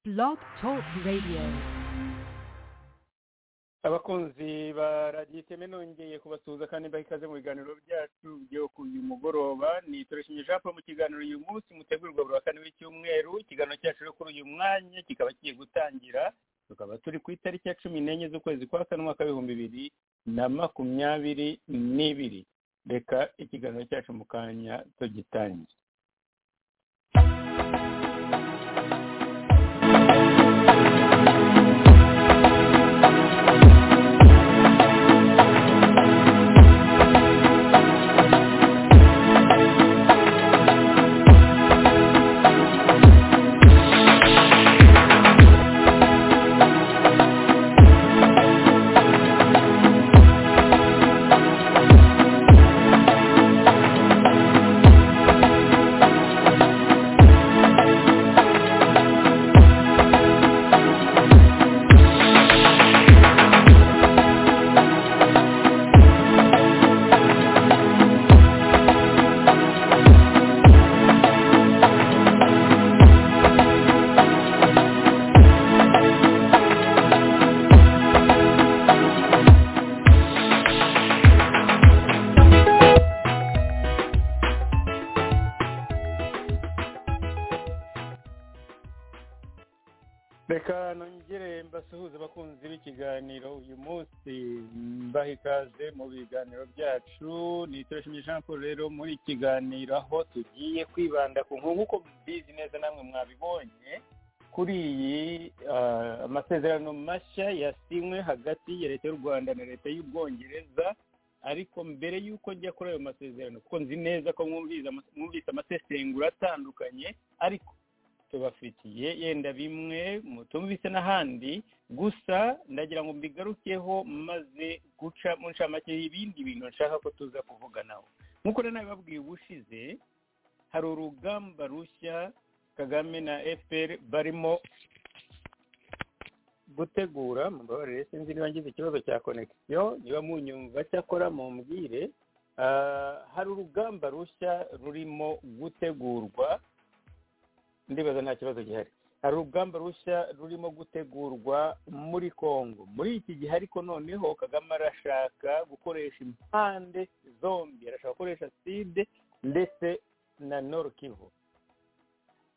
Blog Talk Radio. abakunzi ba radiyo iteme nongeye kubasuhuza kandi mbaha ikaze mu biganiro byacu byo ku uyu mugoroba ni turashimye jean paul mu kiganiro uyu munsi mutegurwa buri wa kane w'icyumweru ikiganiro cyacu rero kuri uyu mwanya kikaba kigiye gutangira tukaba turi ku itariki ya cumi n'enye z'ukwezi kwa kane umwaka w'ibihumbi bibiri na makumyabiri n'ibiri reka ikiganiro cyacu mu kanya tugitangire reka nongere mbasuhuze abakunzi b'ikiganiro uyu munsi mbaha ikaze mu biganiro byacu ni turashimye jean paul rero muri iki kiganiro aho tugiye kwibanda ku nkuru nk'uko mubizi neza namwe mwabibonye kuri iyi ah, amasezerano mashya yasinywe hagati ya leta y'u rwanda na leta y'ubwongereza ariko mbere y'uko njya kuri ayo masezerano kuko nzi neza ko mwumvise ama- mwumvise amasesengura atandukanye ariko tubafitiye yenda bimwe mutumvise n'ahandi gusa ndagira ngo mbigarukeho maze guca mu ncamake y'ibindi bintu nshaka ko tuza kuvuganaho nk'uko rero nabibabwiye ubushize hari urugamba rushya kagame na fpr barimo gutegura mubabarire sinzi niba ngize ikibazo cya konegisiyo niba munyumva cyakora mumbwire Ah, hari urugamba rushya rurimo gutegurwa ndibaza nta kibazo gihari hari urugamba rushya rurimo gutegurwa muri congo muri iki gihe ariko noneho kagame arashaka gukoresha impande zombi arashaka gukoresha side ndetse na noro kivu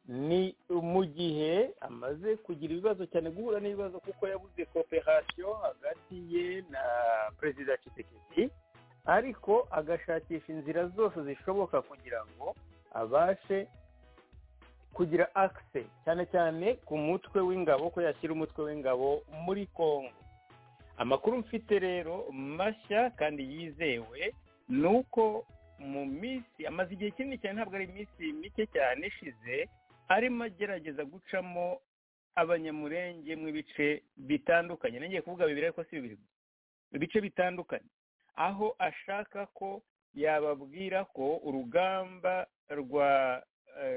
ni mu gihe amaze kugira ibibazo cyane guhura n'ibibazo kuko yabuze kooperasiyo hagati ye na perezida Tshisekedi ariko agashakisha inzira zose zishoboka kugira ngo abashe kugira akise cyane cyane ku mutwe w'ingabo ko yashyira umutwe w'ingabo muri congo amakuru mfite rero mashya kandi yizewe ni uko mu minsi amaze igihe kinini cyane ntabwo ari iminsi mike cyane ishize arimo agerageza gucamo abanyamurenge mu bice bitandukanye nongeye kuvuga bibiri ariko si bibiri gusa ibice bitandukanye aho ashaka ko yababwira ko urugamba rwa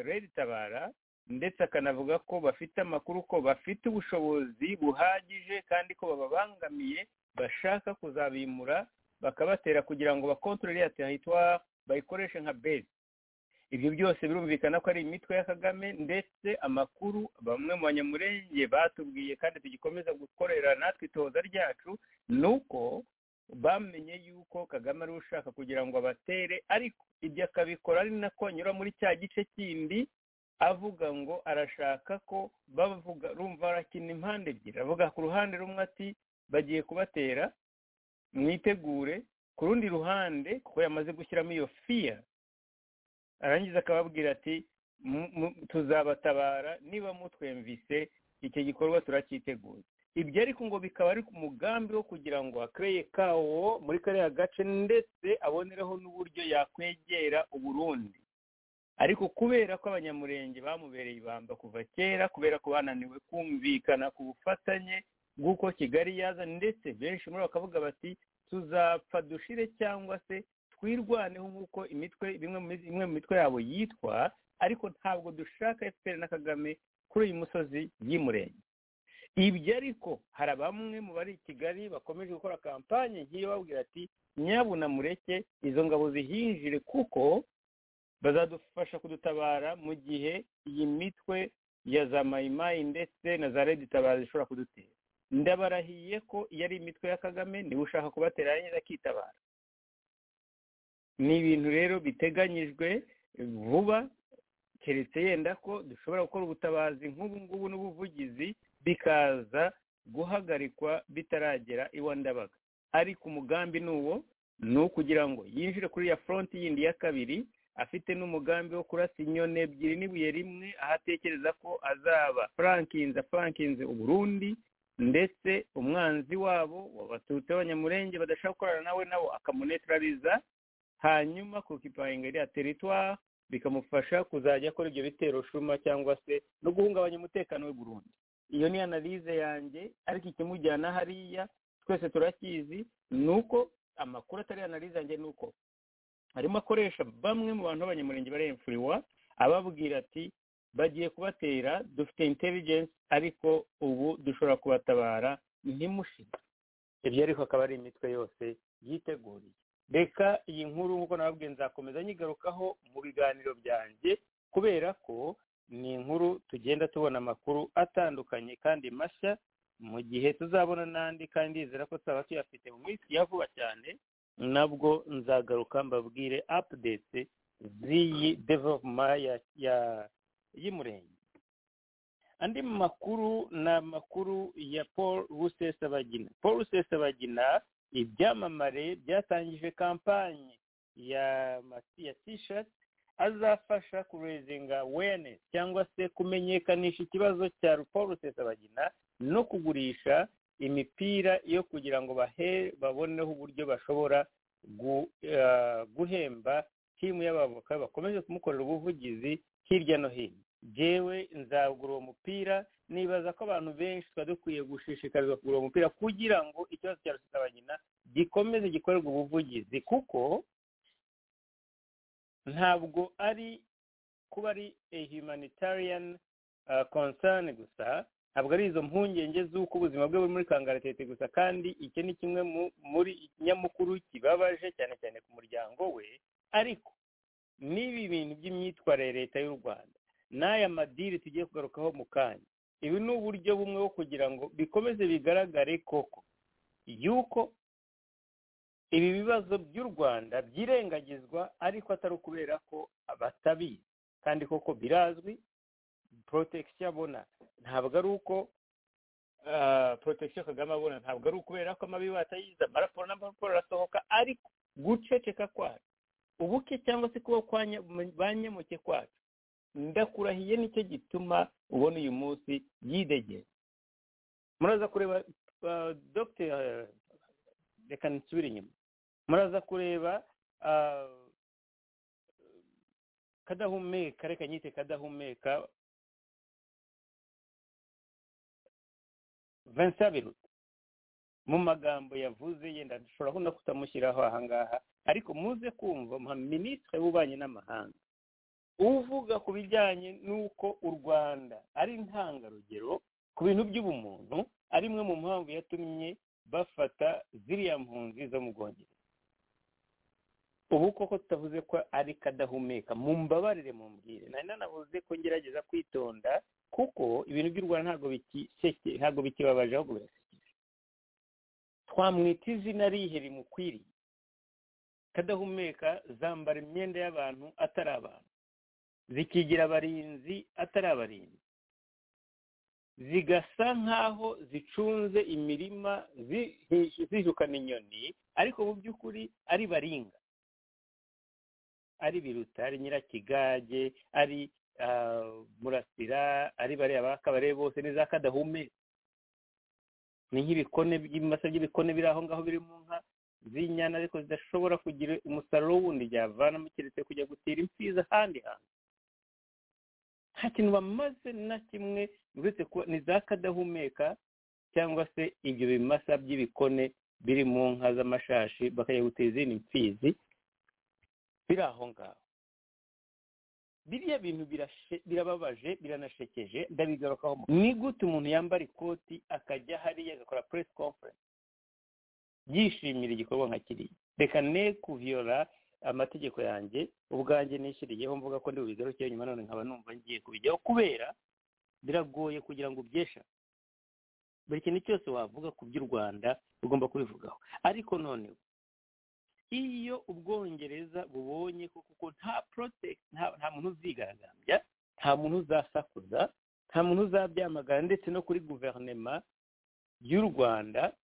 redi tabara ndetse akanavuga ko bafite amakuru ko bafite ubushobozi buhagije kandi ko bababangamiye bashaka kuzabimura bakabatera kugira ngo bakontorore ya teritwari bayikoreshe nka bezi ibyo byose birumvikana ko ari imitwe ya kagame ndetse amakuru bamwe mu banyamurenge batubwiye kandi tugikomeza gukorera natwe itoza ryacu ni uko bamenye yuko kagame ari we ushaka kugira ngo abatere ariko ibyo akabikora ari nako anyura muri cya gice kindi avuga ngo arashaka ko bavuga rumva arakina impande ebyiri avuga ku ruhande rumwe ati bagiye kubatera mwitegure ku rundi ruhande kuko yamaze gushyiramo iyo fiya arangiza akababwira ati "Mu- mu- tuzabatabara niba mutwemvise icyo gikorwa turacyiteguye ibyo ariko ngo bikaba ari ku mugambi wo kugira ngo akereye kawo muri kariya gace ndetse abonereho n'uburyo yakwegera uburundi ariko kubera ko abanyamurenge bamubereye ibamba kuva kera kubera ko bananiwe kumvikana ku bufatanye bw'uko kigali yaza ndetse benshi muri bo bakavuga bati tuzapfa dushire cyangwa se twirwaneho nk'uko imitwe bimwe mu imwe mu mitwe yabo yitwa ariko ntabwo dushaka efuperi na kagame kuri uyu musozi y'imurenge ibyo ariko hari bamwe mu bari i kigali bakomeje gukora kampanye ngiye babwira ati nyabunamureke izo ngabo zihinjire kuko bazadufasha kudutabara mu gihe iyi mitwe ya za mayimayi ndetse na za redi tabazi ishobora kudutera ndabarahiye ko iyo ari imitwe ya kagame niba ushaka kubatera neza akitabara ni ibintu rero biteganyijwe vuba keretse yenda ko dushobora gukora ubutabazi nk'ubu ngubu n'ubuvugizi bikaza guhagarikwa bitaragera iwa ndabaga ariko umugambi ni uwo ni ukugira ngo yinjire kuri ya foronti yindi ya kabiri afite n'umugambi wo kurasa inyoni ebyiri n'ibuye rimwe aho atekereza ko azaba frankinze frankinze uburundi ndetse umwanzi wabo wabatutse abanyamurenge badashaka gukorana nawe nabo akamunetrariza hanyuma kukipahinga iriya teritwari bikamufasha kuzajya akora ibyo bitero shuma cyangwa se no guhungabanya umutekano we burundu iyo ni analize yanjye ariko ikimujyana hariya twese turakizi ni uko amakuru atari analize yanjye ni uko arimo akoresha bamwe mu bantu b'abanyamurenge baremfuriwa ababwira ati bagiye kubatera dufite intelligence ariko ubu dushobora kubatabara ntimushire ibyo ariko akaba ari imitwe yose yiteguriye reka iyi nkuru nk'uko nababwiye nzakomeza nyigarukaho mu biganiro byanjye kubera ko ni inkuru tugenda tubona amakuru atandukanye kandi mashya mu gihe tuzabona n'andi kandi yizera ko tuzaba tuyafite mu minsi ya vuba cyane nabwo nzagaruka mbabwire apudete z'iyi devoma y'umurenge andi makuru ni amakuru ya paul rusesabagina paul rusesabagina ibyamamare byatangije kampanye ya ya tishati azafasha kurezinga awareness cyangwa se kumenyekanisha ikibazo cya paul rusesabagina no kugurisha imipira yo kugira ngo baboneho uburyo bashobora guhemba timu y'abavoka bakomeze kumukorera ubuvugizi hirya no hino ngewe nzagura uwo mupira nibaza ko abantu benshi tuba dukwiye gushishikarizwa kugura uwo mupira kugira ngo ikibazo cya rusesabagina gikomeze gikorerwe ubuvugizi kuko ntabwo ari kuba ari a humanitarian concern gusa ntabwo ari izo mpungenge z'uko ubuzima bwe buri muri kangaratete gusa kandi iki ni kimwe muri ikinyamakuru kibabaje cyane cyane ku muryango we ariko n'ibi bintu by'imyitwarire leta y'u rwanda n'aya madiri tugiye kugarukaho mu kanya ibi ni uburyo bumwe bwo kugira ngo bikomeze bigaragare koko yuko ibi bibazo by'u rwanda byirengagizwa ariko atari ukubera ko batabizi kandi koko birazwi protegisiyo abona ntabwo ari uko protegisiyo kagame abona ntabwo ari ukubera ko amabi batayiza amaraporo n'amaraporo arasohoka ariko guceceka kwacu ubuke cyangwa se kuba banyemuke kwacu ndakurahiye nicyo gituma ubona uyu munsi yidegera muraza kureba dogiteri reka nsubire inyuma muraza kureba kadahumeka reka nyite kadahumeka vincent biruta mu magambo yavuze yenda dushobora no kutamushyiraho ahangaha ariko muze kumva nka minisitiri w'ububanyi n'amahanga uvuga ku bijyanye n'uko u rwanda ari intangarugero ku bintu by'ubumuntu ari imwe mu mpamvu yatumye bafata ziriya mpunzi zo mu bwongereza ubu koko tutavuze ko ari kadahumeka mu mbabarire mu mbwire nari nanavuze ko ngerageza kwitonda kuko ibintu by'u rwanda ntabwo bikibabaje ahubwo birasekeje twamwita izina rihe rimukwiriye kadahumeka zambara imyenda y'abantu atari abantu zikigira abarinzi atari abarinzi zigasa nk'aho zicunze imirima zijukana inyoni ariko mu by'ukuri ari baringa ari biruta ari nyirakigage ari murasira ari bariya bakabare bose neza kadahumeka ni nk'ibikone by'ibimasa by'ibikone biri aho ngaho biri mu nka z'inyana ariko zidashobora kugira umusaruro wundi byavanamo keretse kujya gutera imfiza ahandi hantu nta kintu bamaze na kimwe uretse kuba ni za kadahumeka cyangwa se ibyo bimasa by'ibikone biri mu nka z'amashashi bakajya gutera izindi mfizi biri aho ngaho biriya bintu birababaje biranashekeje ndabigarukaho ni gute umuntu yambara ikoti akajya hariya agakora press conference yishimira igikorwa nka kiriya reka ne kuviyora amategeko yanjye ubwanjye nishyiriyeho mvuga ko ndi bubigarukeho nyuma none nkaba numva ngiye kubijyaho kubera biragoye kugira ngo ubyeshe buri kintu cyose wavuga ku by'u rwanda ugomba kubivugaho ariko noneho iyo ubwongereza bubonye kuko nta porotegiti nta muntu uzigaragambya nta muntu uzasakuza nta muntu uzabyamagana ndetse no kuri guverinoma y'u rwanda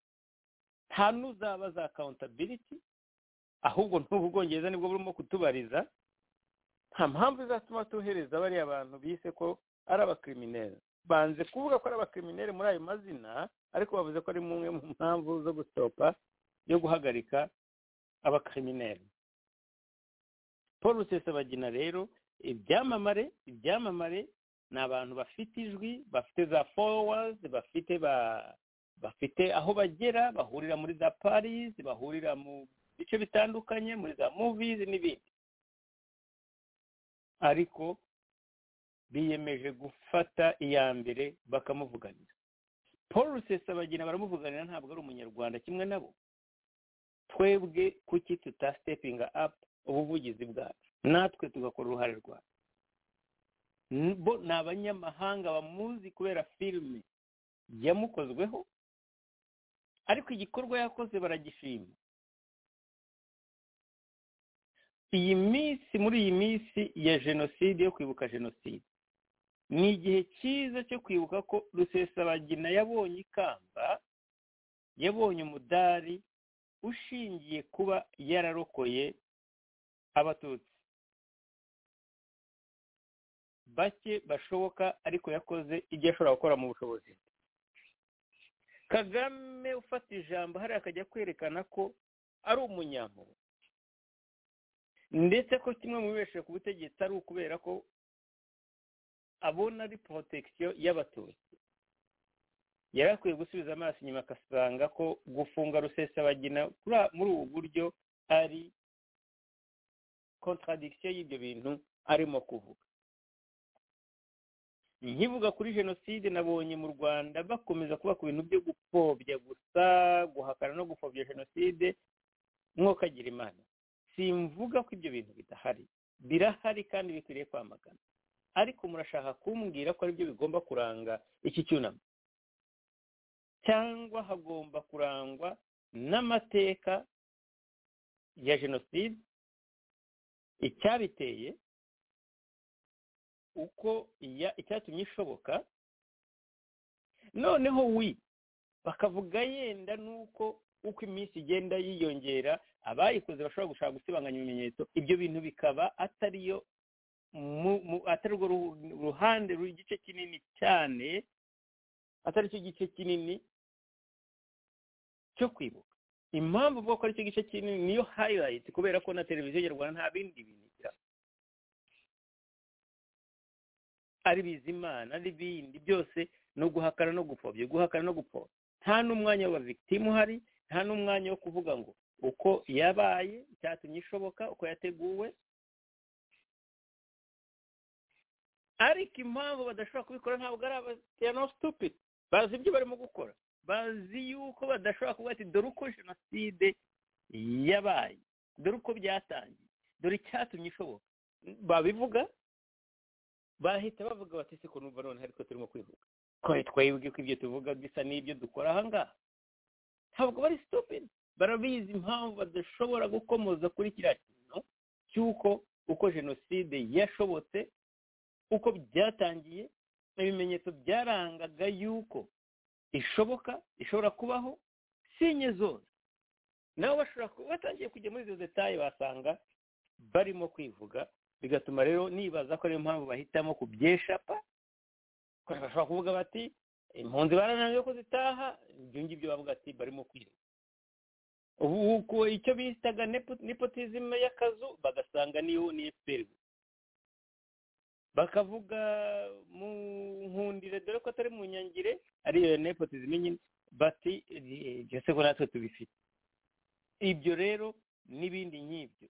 nta n'uzaba za akawuntabiriti ahubwo n'ubu bwongereza nibwo burimo kutubariza nta mpamvu izatuma tuhereza bariya bantu bise ko ari abakirimineri banze kuvuga ko ari abakirimineri muri ayo mazina ariko bavuze ko ari umwe mu mpamvu zo gusopa yo guhagarika abakirimineri paul rusesabagina rero ibyamamare ibyamamare ni abantu bafite ijwi bafite za fowazi bafite ba bafite aho bagera bahurira muri za paris bahurira mu bice bitandukanye muri za muvizi n'ibindi ariko biyemeje gufata iya mbere bakamuvuganira paul rusesabagina baramuvuganira ntabwo ari umunyarwanda kimwe nabo twebwe kuki tutasitepinga apu ubuvugizi bwacu natwe tugakora uruhare rwacu bo ni abanyamahanga bamuzi kubera filime yamukozweho ariko igikorwa yakoze baragishima iyi minsi muri iyi minsi ya jenoside yo kwibuka jenoside ni igihe cyiza cyo kwibuka ko rusesabagina yabonye ikamba yabonye umudari ushingiye kuba yararokoye abatutsi bake bashoboka ariko yakoze ibyo ashobora gukora mu bushobozi kagame ufata ijambo hariya akajya kwerekana ko ari umunyamuntu ndetse ko kimwe mu bibesheje ku butegetsi ari ukubera ko abona ari porotegisiyo y'abatutsi yari akwiye gusubiza amaso inyuma agasanga ko gufunga rusesabagina muri ubu buryo ari kontaradikisiyo y'ibyo bintu arimo kuvuga nkivuga kuri jenoside nabonye mu rwanda bakomeza kuba ku bintu byo gupfobya gusa guhakana no gupfobya jenoside mwokagira imana simvuga ko ibyo bintu bidahari birahari kandi bikwiriye kwamagana ariko murashaka kumbwira ko aribyo bigomba kuranga iki cyunamo cyangwa hagomba kurangwa n'amateka ya jenoside icyabiteye uko icyatumye ishoboka noneho wi bakavuga yenda n'uko uko iminsi igenda yiyongera abayikoze bashobora gushaka gusibanganya ibimenyetso ibyo bintu bikaba atariyo atari urwo ruhande ruri igice kinini cyane atari cyo gice kinini cyo kwibuka impamvu avuga ko ari cyo gice kinini niyo hayirayiti kubera ko na televiziyo nyarwanda nta bindi bintu igira ari bizimana ari bindi byose ni uguhakana no gupfobya guhakana no gupfobya nta n'umwanya wa victim uhari nta n'umwanya wo kuvuga ngo uko yabaye icyatumye ishoboka uko yateguwe ariko impamvu badashobora kubikora ntabwo ari abateyanositupidi bazi ibyo barimo gukora bazi yuko badashobora kuvuga ati dore uko jenoside yabaye dore uko byatangiye dore icyatumye ishoboka babivuga bahita bavuga bati se ko numva noneho ariko turimo kwivuga ko twebwe ko ibyo tuvuga bisa n'ibyo dukora ahangaha ntabwo bari sitopidi barabizi impamvu badashobora gukomoza kuri kiriya kintu cy'uko uko jenoside yashobotse uko byatangiye ibimenyetso byarangaga yuko ishoboka ishobora kubaho sinye zose nabo bashobora kuba batangiye kujya muri izo detaye basanga barimo kwivuga bigatuma rero nibaza ko ariyo mpamvu bahitamo kubyeshapa bashobora kuvuga bati impunzi barananiwe ko zitaha ibyo ngibyo bavuga ati barimo kwirinda ubu icyo bitaga nepotizime y'akazu bagasanga niyo ni efuperi bakavuga mu nkundire dore ko atari mu nyangire ariyo nepotizime nyine bati ese ko natwe tubifite ibyo rero n'ibindi nk'ibyo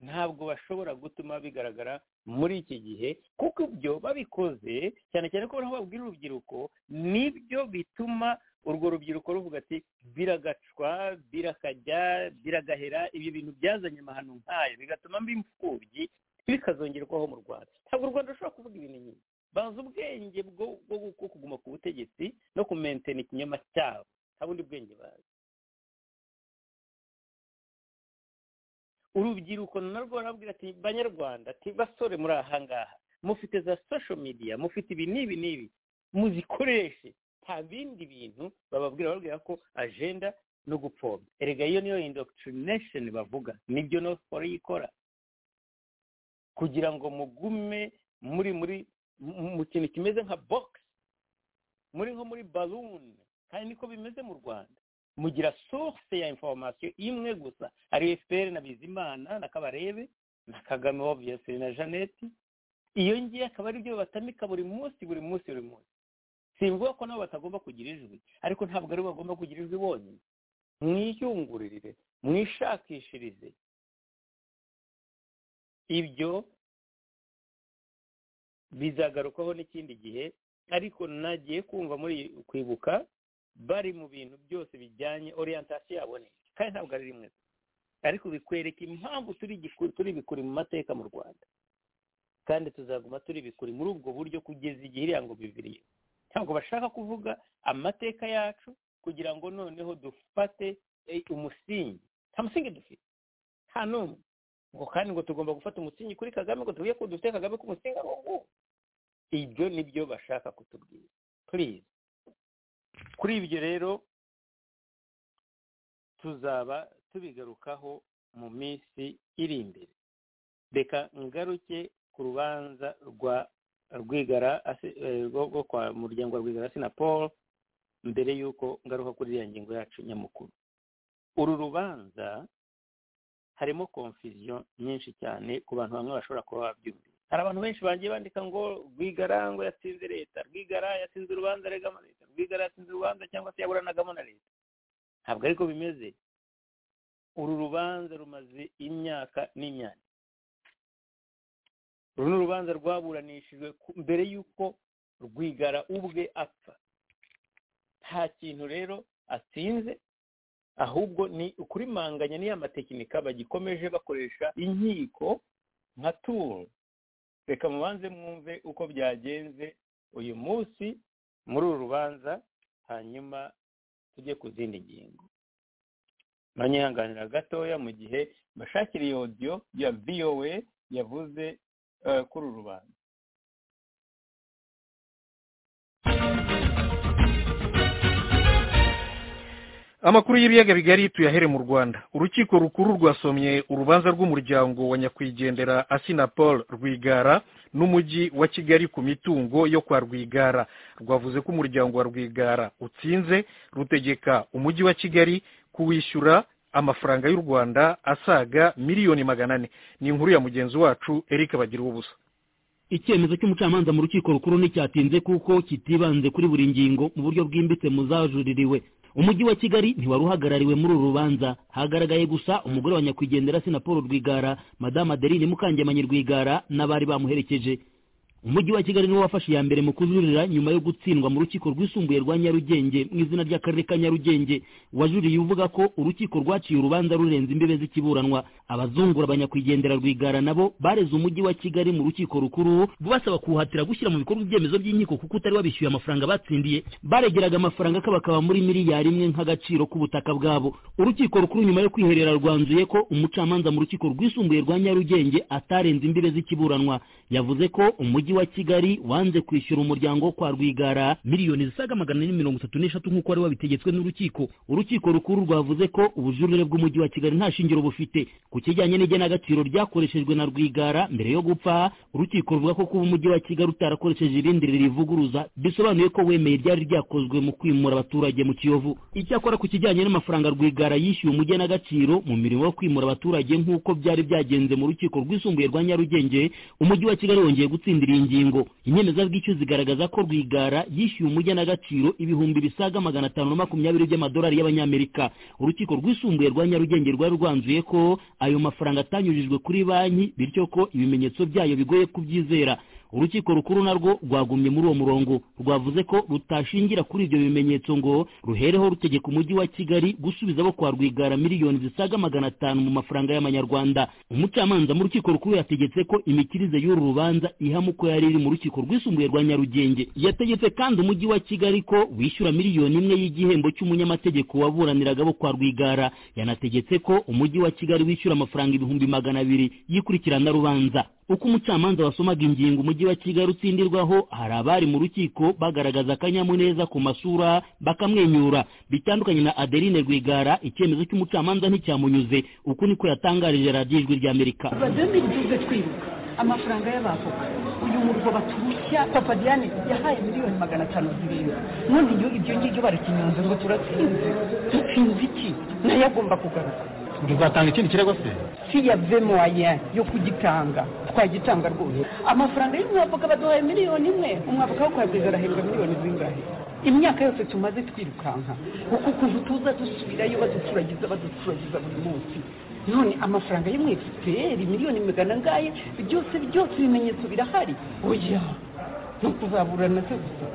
ntabwo bashobora gutuma bigaragara muri iki gihe kuko ibyo babikoze cyane cyane ko bariho babwira urubyiruko nibyo bituma urwo rubyiruko ruvuga ati biragacwa birakajya biragahera ibyo bintu byazanye amahano nk'ayo bigatuma mba imfubyi bikazongerwaho mu rwanda ntabwo u rwanda rushobora kuvuga ibintu nyine banza ubwenge bwo kuguma ku butegetsi no kumentena ikinyoma cyabo nta bundi bwenge bazi urubyiruko narwo barabwira ati banyarwanda ati basore muri aha ngaha mufite za sosho mediya mufite ibi n'ibi n'ibi muzikoreshe nta bindi bintu bababwira bababwira ko ajenda no gupfobya erega iyo niyo indoctrination bavuga nibyo noforo ikora kugira ngo mugume muri muri mu kintu kimeze nka bogisi muri nko muri baluni kandi niko bimeze mu rwanda mugira source ya information imwe gusa ari fpr na bizimana na kabarebe na kagame obviously na jeannette iyo ngiye akaba ari byo batamika buri munsi buri munsi buri munsi simvuga ko nabo batagomba kugira ijwi ariko ntabwo aribo bagomba kugira ijwi bonyine mwiyungururire mwishakishirize ibyo bizagarukaho n'ikindi gihe ariko nagiye kumva muri kwibuka bari mu bintu byose bijyanye orientasiyo yaboneka kandi ntabwo ari rimwe ariko bikwereka impamvu turi bikuri mu mateka mu rwanda kandi tuzaguma turi bikuri muri ubwo buryo kugeza igihe iriya ngo biviriye ntabwo bashaka kuvuga amateka yacu kugira ngo noneho dufate umusingi nta musingi dufite nta n'umwe ngo kandi ngo tugomba gufata umusingi kuri kagame ngo tuvuge ko dufite kagame k'umusingi ari ubu ibyo nibyo bashaka kutubwira purize kuri ibyo rero tuzaba tubigarukaho mu minsi iri imbere reka ngaruke ku rubanza rwa rwigara rwo kwa muryango wa rwigara na paul mbere y'uko ngaruka kuri iriya ngingo yacu nyamukuru uru rubanza harimo konfiziyo nyinshi cyane ku bantu bamwe bashobora kuba babyumvira hari abantu benshi bagiye bandika ngo rwigara ngo yatsinze leta rwigara yatsinze urubanza aregamo leta rwigara yatsinze urubanza cyangwa se yaburanagamo na leta ntabwo ariko bimeze uru rubanza rumaze imyaka n'imyaka uru ni urubanza rwaburanishijwe mbere y'uko rwigara ubwe apfa nta kintu rero atsinze ahubwo ni ukurimanganya n'iya matekinika bagikomeje bakoresha inkiko nka turu reka mubanze mwumve uko byagenze uyu munsi muri uru rubanza hanyuma tujye ku zindi ngingo banyihanganira gatoya mu gihe bashakira iyo odiyo ya vowe yavuze kuri uru rubanza amakuru y'ibiyaga bigari tuyahere mu rwanda urukiko rukuru rwasomye urubanza rw'umuryango wa nyakwigendera asinapol rwigara n'umujyi wa kigali ku mitungo yo kwa rwigara rwavuze ko umuryango wa rwigara utsinze rutegeka umujyi wa kigali kuwishyura amafaranga y'u rwanda asaga miliyoni magana ane ni inkuru ya mugenzi wacu eric bagira ubusa icyemezo cy'umucamanza mu rukiko rukuru nticyatinze kuko kitibanze kuri buri ngingo mu buryo bwimbitse muzajuririwe umujyi wa kigali ntiwari uhagarariwe muri uru rubanza hagaragaye gusa umugore wa nyakwigendera sina paul rwigara madamu adeline mukangemanyi rwigara n'abari bamuherekeje umujyi wa kigali niwo wafashe iya mbere mu kujurira nyuma yo gutsindwa mu rukiko rwisumbuye rwa nyarugenge mu izina ry'akarere ka nyarugenge wajuriye uvuga ko urukiko rwaciye urubanza rurenze imbibe z'ikiburanwa abazungura abanyakwigendera rwigara nabo bareze umujyi wa kigali mu rukiko rukuru basaba kuwuhatira gushyira mu bikorwa ibyemezo by'inkiko kuko utari wabishyuye amafaranga batsindiye baregeraga amafaranga akabakaba muri miliyari imwe nk'agaciro k'ubutaka bwabo urukiko rukuru nyuma yo kwiherera rwanzuye ko umucamanza mu rukiko rwisumbuye rwa nyarugenge atarenze imbibe z'ikiburanwa yavuze ko umujyi wa kigali wanze kwishyura umuryango kwa rwigara miliyoni zisaga magana ane mirongo itatu n'eshatu nk'uko wari wabitegetswe n'urukiko urukiko rukuru rwavuze ko ubujurire bw'umujyi wa kigali nta shingiro bufite ku kijyanye n'igenagaciro ryakoreshejwe na rwigara mbere yo gupfa urukiko ruvuga ko kuba umujyi wa kigali utarakoresheje irindi rivuguruza bisobanuye ko wemeye ryari ryakozwe mu kwimura abaturage mu kiyovu icyakora ku kijyanye n'amafaranga rwigara yishyuye umugenagaciro mu mirimo yo kwimura abaturage nk'uko byari byagenze mu rukiko rwisumbuye rwa nyarugenge umujyi wa kigali wongeye gutsindira ingingo inyemezabwishyu zigaragaza ko rwigara yishyuye umugenagaciro ibihumbi bisaga magana atanu na makumyabiri by'amadolari y'abanyamerika urukiko rwisumbuye rwa nyarugenge rwari rwanzuye ko ayo mafaranga atanyujijwe kuri banki bityo ko ibimenyetso byayo bigoye kubyizera urukiko rukuru narwo rwagumye muri uwo murongo rwavuze ko rutashingira kuri ibyo bimenyetso ngo ruhereho rutegeka umujyi wa kigali gusubiza abo kwa rwigara miliyoni zisaga magana atanu mu mafaranga y'amanyarwanda umucamanza mu rukiko rukuru yategetse ko imikirize y'uru rubanza ihama uko yari iri mu rukiko rwisumbuye rwa nyarugenge yategetse kandi umujyi wa kigali ko wishyura miliyoni imwe y'igihembo cy'umunyamategeko waburaniraga abo kwa rwigara yanategetse ko umujyi wa kigali wishyura amafaranga ibihumbi magana abiri y'ikurikiranarubanza uko umucamanza wasomaga ingingo umujyi wa kigali utsindirwaho hari abari mu rukiko bagaragaza akanyamuneza ku masura bakamwenyura bitandukanye na adeline rwigara icyemezo cy'umucamanza nticyamunyuze uku niko yatangarije radiyo ijwi ry'amerika badomi tuze twibuka amafaranga y'abavoka uyu murwa baturushya papa diane yahaye miliyoni magana atanu zirindwi none iyo ibyo ngibyo barakinyonze ngo turatsinze dutsinze iki nayo agomba kugaruka tuzatanga ikindi kirego se si yave moya yo kugitanga twagitanga rwose amafaranga y'umwavoka baduhaye miliyoni imwe umwavoka wo kwagwiza arahembwa miliyoni zingahe imyaka yose tumaze twirukanka uku kuntu tuza dusubirayo baduturagiza baduturagiza buri munsi none amafaranga yo mu efuperi miliyoni magana angahe byose byose ibimenyetso birahari oya ni ukuzaburana se gusa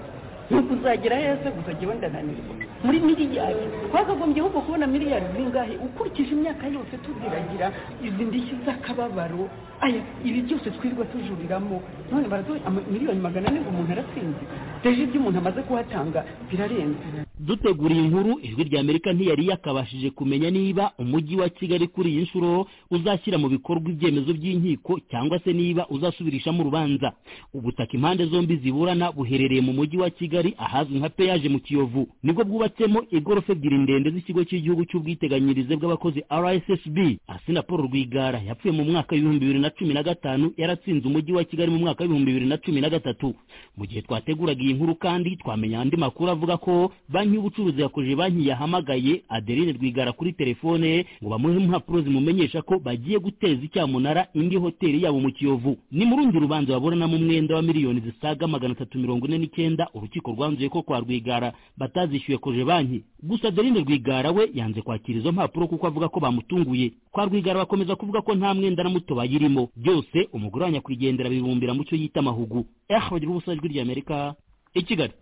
ni ukuzagera heza gusa jyewe ndananirwa muri miliyari twakagombye ahubwo kubona miliyari zingahe ukurikije imyaka yose tuziragira izi ndishyi z'akababaro aya ibi byose twirirwa tujuriramo none baraduha ama- miliyoni magana ane ngo umuntu aratsinze deje ibyo umuntu amaze kuhatanga birarenze duteguriye inkuru ijwi ry'amerika ntiyari yakabashije kumenya niba umujyi wa kigali kuri iyi nshuro uzashyira mu bikorwa ibyemezo by'inkiko cyangwa se niba uzasubirishamo urubanza ubutaka impande zombi ziburana buherereye mu mujyi wa kigali ahazwi nka peyaje mu kiyovu nibwo bwubatsemo igorofa ebyiri ndende z'ikigo cy'igihugu cy'ubwiteganyirize bw'abakozi rssb asina paul rwigara yapfuye mu mwaka w'ibihumbi bibiri na cumi na gatanu yaratsinze umujyi wa kigali mu mwaka w'ibihumbi bibiri na cumi na gatatu mu gihe twateguraga iyi nkuru kandi twamenya andi makuru avuga ko banki y'ubucuruzi yakoje banki yahamagaye adeline rwigara kuri telefone ngo bamuhe impapuro zimumenyesha ko bagiye guteza icyamunara indi hoteli yabo mu kiyovu ni mu rundi rubanza baburanamo umwenda wa miliyoni zisaga magana atatu mirongo ine n'icyenda urukiko rwanzuye ko kwa rwigara batazishyuye koje banki gusa adeline rwigara we yanze kwakira izo mpapuro kuko avuga ko bamutunguye kwa rwigara bakomeza kuvuga ko nta mwenda na muto bayirimo byose umugore wa nyakwigendera bibumbira mu cyo yita amahugu eh bagira ubusa ijwi ry'amerika i kigali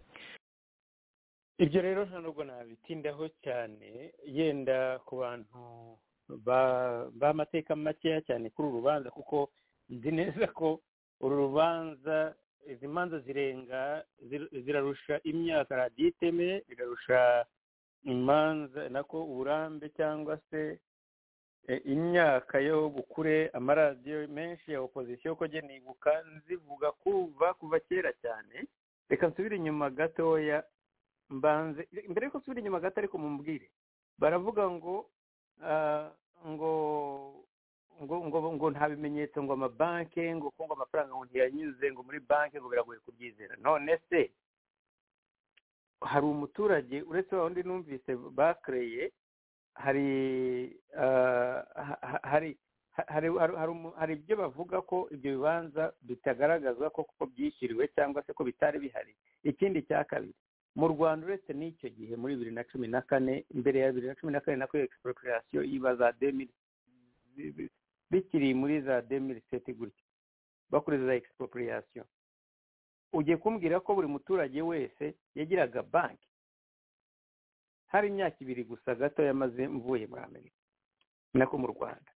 ibyo rero nta nubwo nabitindaho cyane yenda ku bantu ba- b'amateka makeya cyane kuri uru rubanza kuko nzi neza ko uru rubanza izi manza zirenga zir- zirarusha imyaka radiyo itemeye zirarusha imanza nako uburambe cyangwa se e, imyaka yo gukure amaradiyo menshi ya opozisiyo ko jye nibuka zivuga kuva kuva kera cyane reka nsubire inyuma gatoya mbanze mbere yuko nsubira inyuma gato ariko mumbwire baravuga ngo ah, ngo ngo ngo ngo nta bimenyetso ngo amabanki ngo ko ngo amafaranga ngo ntiyanyuze ngo muri banki ngo biragoye kubyizera none se hari umuturage uretse wa wundi numvise bakereye hari ah, ha- ha- hari ha- hari hari- hari umu- hari ibyo bavuga ko ibyo bibanza bitagaragazwa ko kuko byishyuriwe cyangwa se ko bitari bihari ikindi cya kabiri mu rwanda uretse n'icyo gihe muri bibiri na cumi na kane mbere ya bibiri na cumi na kane nako egisiporokerasiyo iba za demiri bikiri muri za demiri seti gutya bakuriza za egisiporokerasiyo ugiye kumbwira ko buri muturage wese yagiraga banki hari imyaka ibiri gusa gato yamaze mvuye muri amerika nako mu rwanda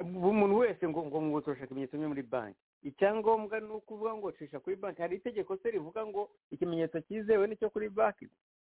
buri muntu wese ngo ngo ngo turashaka ibimenyetso bimwe muri banki icyangombwa ni ukuvuga ngo cisha kuri banki hari itegeko se rivuga ngo ikimenyetso cyizewe nicyo kuri banki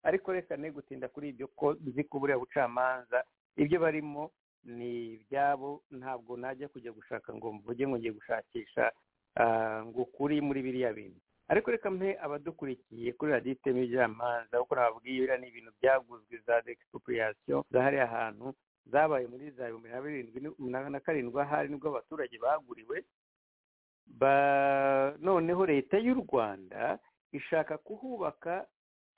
ariko reka ne gutinda kuri ibyo ko nzi ko buriya bucamanza ibyo barimo ni ibyabo ntabwo najya kujya gushaka ngo mvuge ngo ngiye gushakisha ah, ngo ukuri muri biriya bintu ariko reka mpe abadukurikiye kuri radiyo iteme iby'amanza kuko nababwiye biriya ni ibintu byaguzwe za dexipopulation za hariya hantu zabaye muri za bibiri na birindwi na- na karindwi ahari nibwo abaturage baguriwe ba noneho leta y'u rwanda ishaka kuhubaka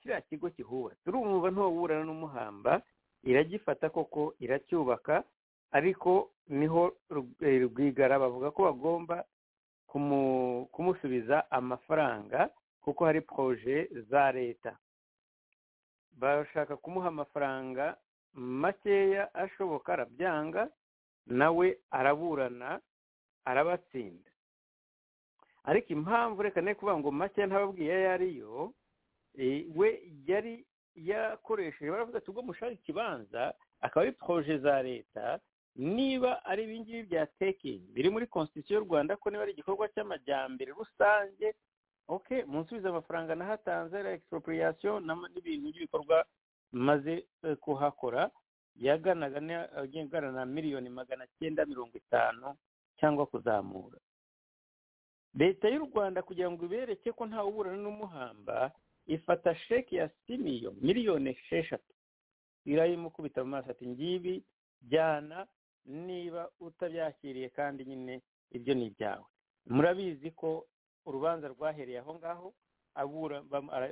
kiriya kigo kihubatse urumva ntuwaburana n'umuhamba iragifata koko iracyubaka ariko niho Rug- eh, rwigara bavuga ko bagomba kumu- kumusubiza amafaranga kuko hari poroje za leta bashaka kumuha amafaranga makeya ashoboka arabyanga nawe araburana arabatsinda ariko impamvu reka ne kuvuga ngo make ntababwiye ayo ariyo we yari yakoresheje baravuga ati ubwo mushaka ikibanza akaba ari poroje za leta niba ari ibingibi bya tekingi biri muri konstitusiyo y'u rwanda ko niba ari igikorwa cy'amajyambere rusange oke munsubize amafaranga nahatanze la expropriation n'ibintu by'ibikorwa maze kuhakora yaganaga agana na miliyoni magana cyenda mirongo itanu cyangwa kuzamura leta y'u rwanda kugira ngo ibereke ko ntawe uburana n'umuhamba ifata sheke ya simiyo miliyoni esheshatu irayimukubita mu maso ati ngibi jyana niba utabyakiriye kandi nyine ibyo ni ibyawe murabizi ko urubanza rwahereye aho ngaho abura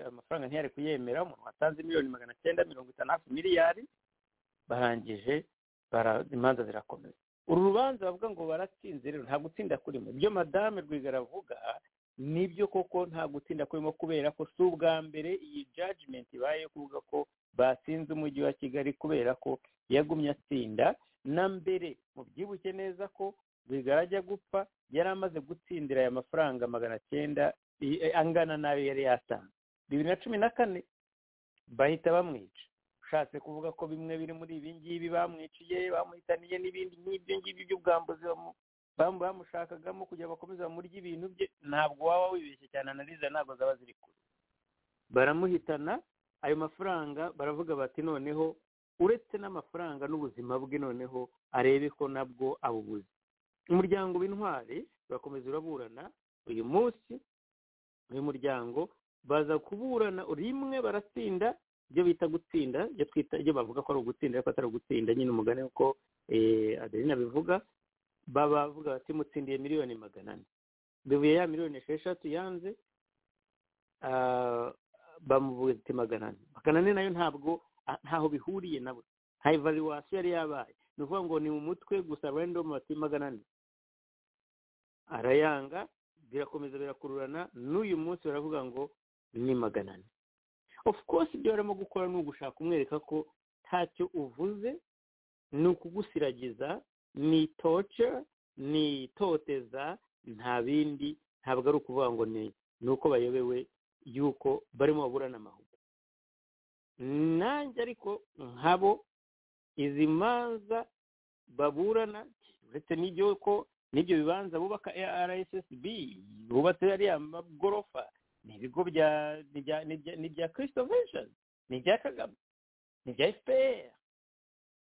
amafaranga ntiyari kuyemera umuntu watanze miliyoni magana cyenda mirongo itanu hafi miliyari barangije imanza zirakomeza uru rubanza bavuga ngo baratsinze rero nta gutsinda kurimo ibyo madame rwigara avuga nibyo koko nta gutsinda kurimo kubera ko si ubwa mbere iyi jajimenti ibaye kuvuga ko batsinze umujyi wa kigali kubera ko yagumye atsinda na mbere mubyibuke neza ko rwigara ajya gupfa yari amaze gutsindira aya mafaranga magana cyenda angana n'ayo yari yatanze bibiri na cumi na kane bahita bamwica ushatse kuvuga ko bimwe biri muri ibi ngibi bamwiciye bamuhitaniye n'ibindi nk'ibyo ngibyo by'ubwambuzi bamushakagamo kugira bakomeze bamurye ibintu bye ntabwo waba wibeshye cyane analize ntabwo zaba ziri kure baramuhitana ayo mafaranga baravuga bati noneho uretse n'amafaranga n'ubuzima bwe noneho arebe ko nabwo abubuze umuryango w'intwari urakomeza uraburana uyu munsi uyu muryango baza kuburana rimwe baratsinda ibyo bita gutsinda ibyo twita ibyo bavuga ko ari ugutsinda ariko atari ugutsinda nyine umugani uko aderina bivuga bavuga bati mutsindiye miliyoni magana ane bivuye ya miliyoni esheshatu yanze bamuvuga ati magana ane magana ane nayo ntabwo ntaho bihuriye nabo nta ivaluwasiyo yari yabaye ni ukuvuga ngo ni mu mutwe gusa random bati magana ane arayanga birakomeza birakururana n'uyu munsi baravuga ngo ni magana ane of course ibyo barimo gukora ni ugushaka kumwereka ko ntacyo uvuze ni ukugusiragiza ni toce ni itoteza nta bindi ntabwo ari ukuvuga ngo ni uko bayobewe yuko barimo baburana amahugu nanjye ariko nkabo izi manza baburana uretse n'ibyo ko n'ibyo bibanza bubaka rssb bubatse ariya magorofa ni ibigo bya ni ibya kirisito vesheni ni ibya kagame ni ibya fpr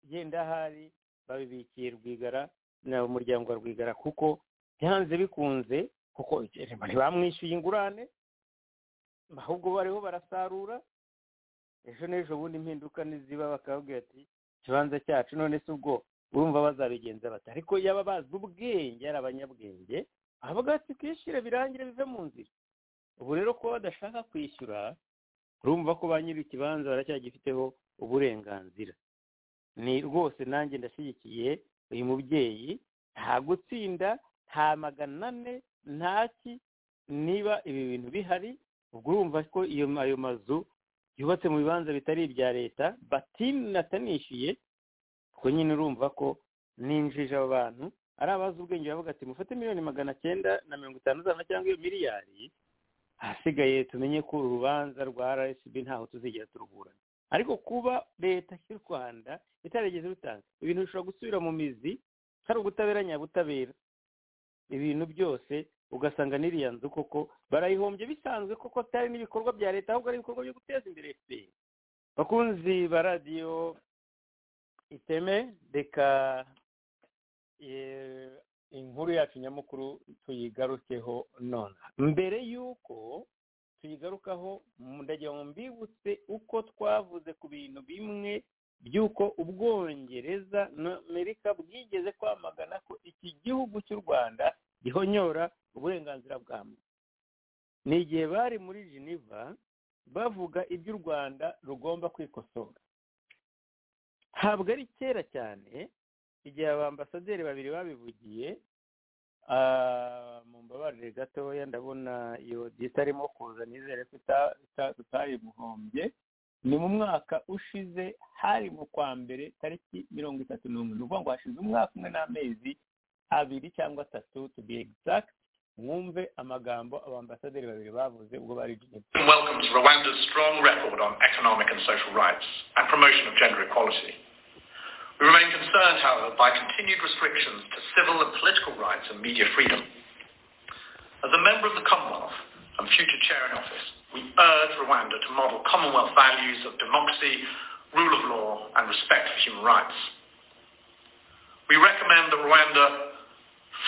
genda ahari babibikiye rwigara na umuryango wa rwigara kuko byanze bikunze kuko ntibamwishyuye ingurane ahubwo bariho barasarura ejo n'ejo bundi impinduka niziba bakababwira ati ikibanza cyacu none se ubwo urumva bazabigenza bati ariko yaba bazi ubwenge ari abanyabwenge avuga ati twishyure birangire bive mu nzira ubu rero kuba badashaka kwishyura urumva ko ba nyiri ikibanza baracyagifiteho uburenganzira ni rwose nanjye ndashyigikiye uyu mubyeyi nta gutsinda nta magana ane ntaki niba ibi bintu bihari ubwo urumva ko iyo ayo mazu yubatse mu bibanza bitari ibya leta batini natanishyuye ubwo nyine urumva ko ninjije abo bantu ari abazi ubwenge bavuga ati mufate miliyoni magana cyenda na mirongo itanu z'amanyarwanda cyangwa iyo miliyari ahasigaye tumenye ko uru rubanza rwa rssb ntaho tuzigera turuburana ariko kuba leta y'u rwanda itarigeze rutanga ibintu bishobora gusubira mu mizi hari ubutabera nyabutabera ibintu byose ugasanga n'iriya nzu koko barayihombye bisanzwe koko atari n'ibikorwa bya leta ahubwo ari ibikorwa byo guteza imbere fpr bakunzi ba radiyo iteme reka inkuru yacu nyamukuru tuyigarukeho nonaha mbere y'uko tuyigarukaho ndagira ngo mbibutse uko twavuze ku bintu bimwe by'uko ubwongereza amerika bwigeze kwamagana ko iki gihugu cy'u rwanda gihonyora uburenganzira bwa muntu ni igihe bari muri geneva bavuga ibyo u rwanda rugomba kwikosora ntabwo ari kera cyane igihe abambasaderi babiri babivugiye mu mbabarire gatoya ndabona iyo itarimo kuza nizere ko tutayimuhombye ni mu mwaka ushize hari mu kwa mbere tariki mirongo itatu n'umwe ni ukuvuga ngo hashize umwaka umwe n'amezi abiri cyangwa atatu to be exact mwumve amagambo abambasaderi babiri bavuze ubwo bari Geneva welcomes Rwanda's strong record on economic and social rights and promotion of gender equality. We remain concerned, however, by continued restrictions to civil and political rights and media freedom. As a member of the Commonwealth and future chair in office, we urge Rwanda to model Commonwealth values of democracy, rule of law, and respect for human rights. We recommend that Rwanda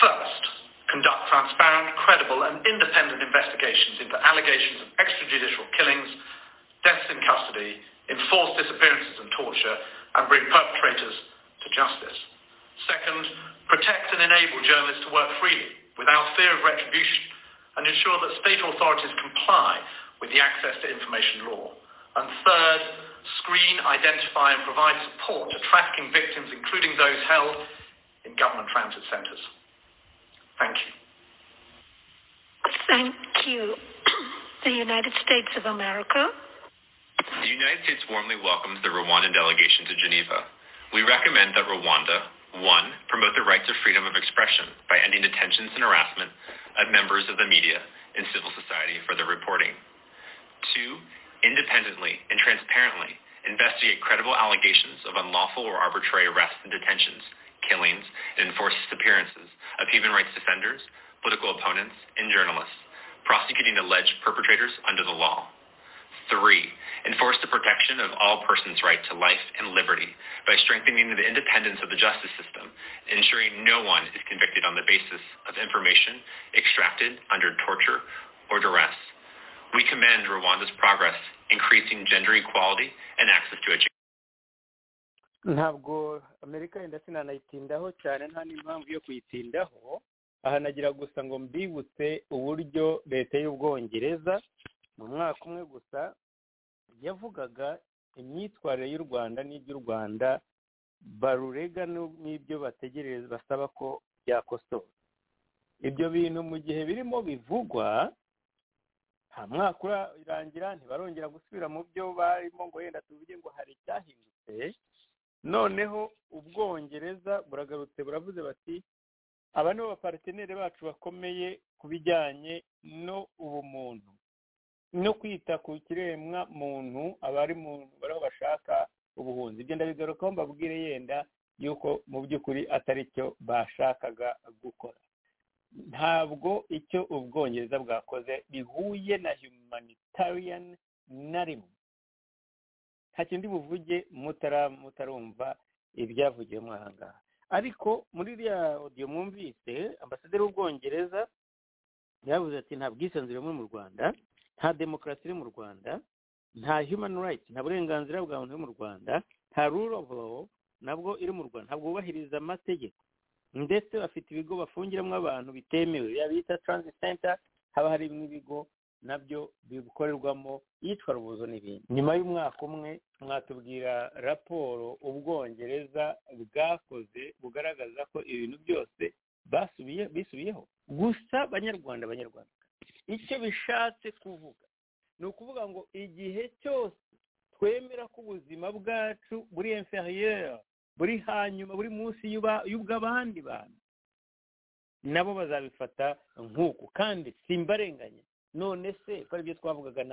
first conduct transparent, credible, and independent investigations into allegations of extrajudicial killings, deaths in custody, enforced disappearances and torture, and bring perpetrators to justice. Second, protect and enable journalists to work freely without fear of retribution and ensure that state authorities comply with the access to information law. And third, screen, identify and provide support to trafficking victims, including those held in government transit centres. Thank you. Thank you. The United States of America. The United States warmly welcomes the Rwandan delegation to Geneva. We recommend that Rwanda, one, promote the rights of freedom of expression by ending detentions and harassment of members of the media and civil society for their reporting. Two, independently and transparently investigate credible allegations of unlawful or arbitrary arrests and detentions, killings, and enforced disappearances of human rights defenders, political opponents, and journalists, prosecuting alleged perpetrators under the law. Three, enforce the protection of all persons' right to life and liberty by strengthening the independence of the justice system, ensuring no one is convicted on the basis of information extracted under torture or duress. We commend Rwanda's progress increasing gender equality and access to education. ntabwo amerika yenda sinanayitindaho cyane nta n'impamvu yo kuyitindaho aha nagira gusa ngo mbibutse uburyo leta y'ubwongereza mu mwaka umwe gusa yavugaga imyitwarire y'u rwanda n'iby'u rwanda barurega n'ibyo bategereza basaba ko byakosora ibyo bintu mu gihe birimo bivugwa nta mwaka urarangira ntibarongera gusubira mu byo barimo ngo yenda tuvuge ngo hari icyahindutse noneho ubwongereza buragarutse buravuze bati aba ni bo bapateneri bacu bakomeye ku bijyanye no ubumuntu no kwita ku kiremwa muntu abari muntu bari aho bashaka ubuhunzi ibyo ndabigarukaho mbabwire yenda yuko mu by'ukuri atari cyo bashakaga gukora ntabwo icyo ubwongereza bwakoze bihuye na humanitarian na rimwe nta kindi buvuge mutarumva ibyavugiwe muri aha ngaha ariko muri iriya odiyo mwumvise ambasaderi w'ubwongereza yavuze ati nta bwisanzure buri mu rwanda nta demokarasi iri mu rwanda nta humani rayiti nta burenganzira bwa muntu uri mu rwanda nta ruro ofu lawo nabwo iri mu rwanda ntabwo bubahiriza amategeko ndetse bafite ibigo bafungiramo abantu bitemewe bita taranziti senta haba hari n'ibigo nabyo bikorerwamo iyicwa rubuzo n'ibindi nyuma y'umwaka umwe mwatubwira raporo ubwongereza bwakoze bugaragaza ko ibintu byose basubiye bisubiyeho gusa banyarwanda abanyarwanda icyo bishatse kuvuga ni ukuvuga ngo igihe cyose twemera ko ubuzima bwacu buri enferiyeri buri hanyuma buri munsi y'ubw'abandi bantu nabo bazabifata nk'uku kandi simbarenganya none se ko aribyo twavugaga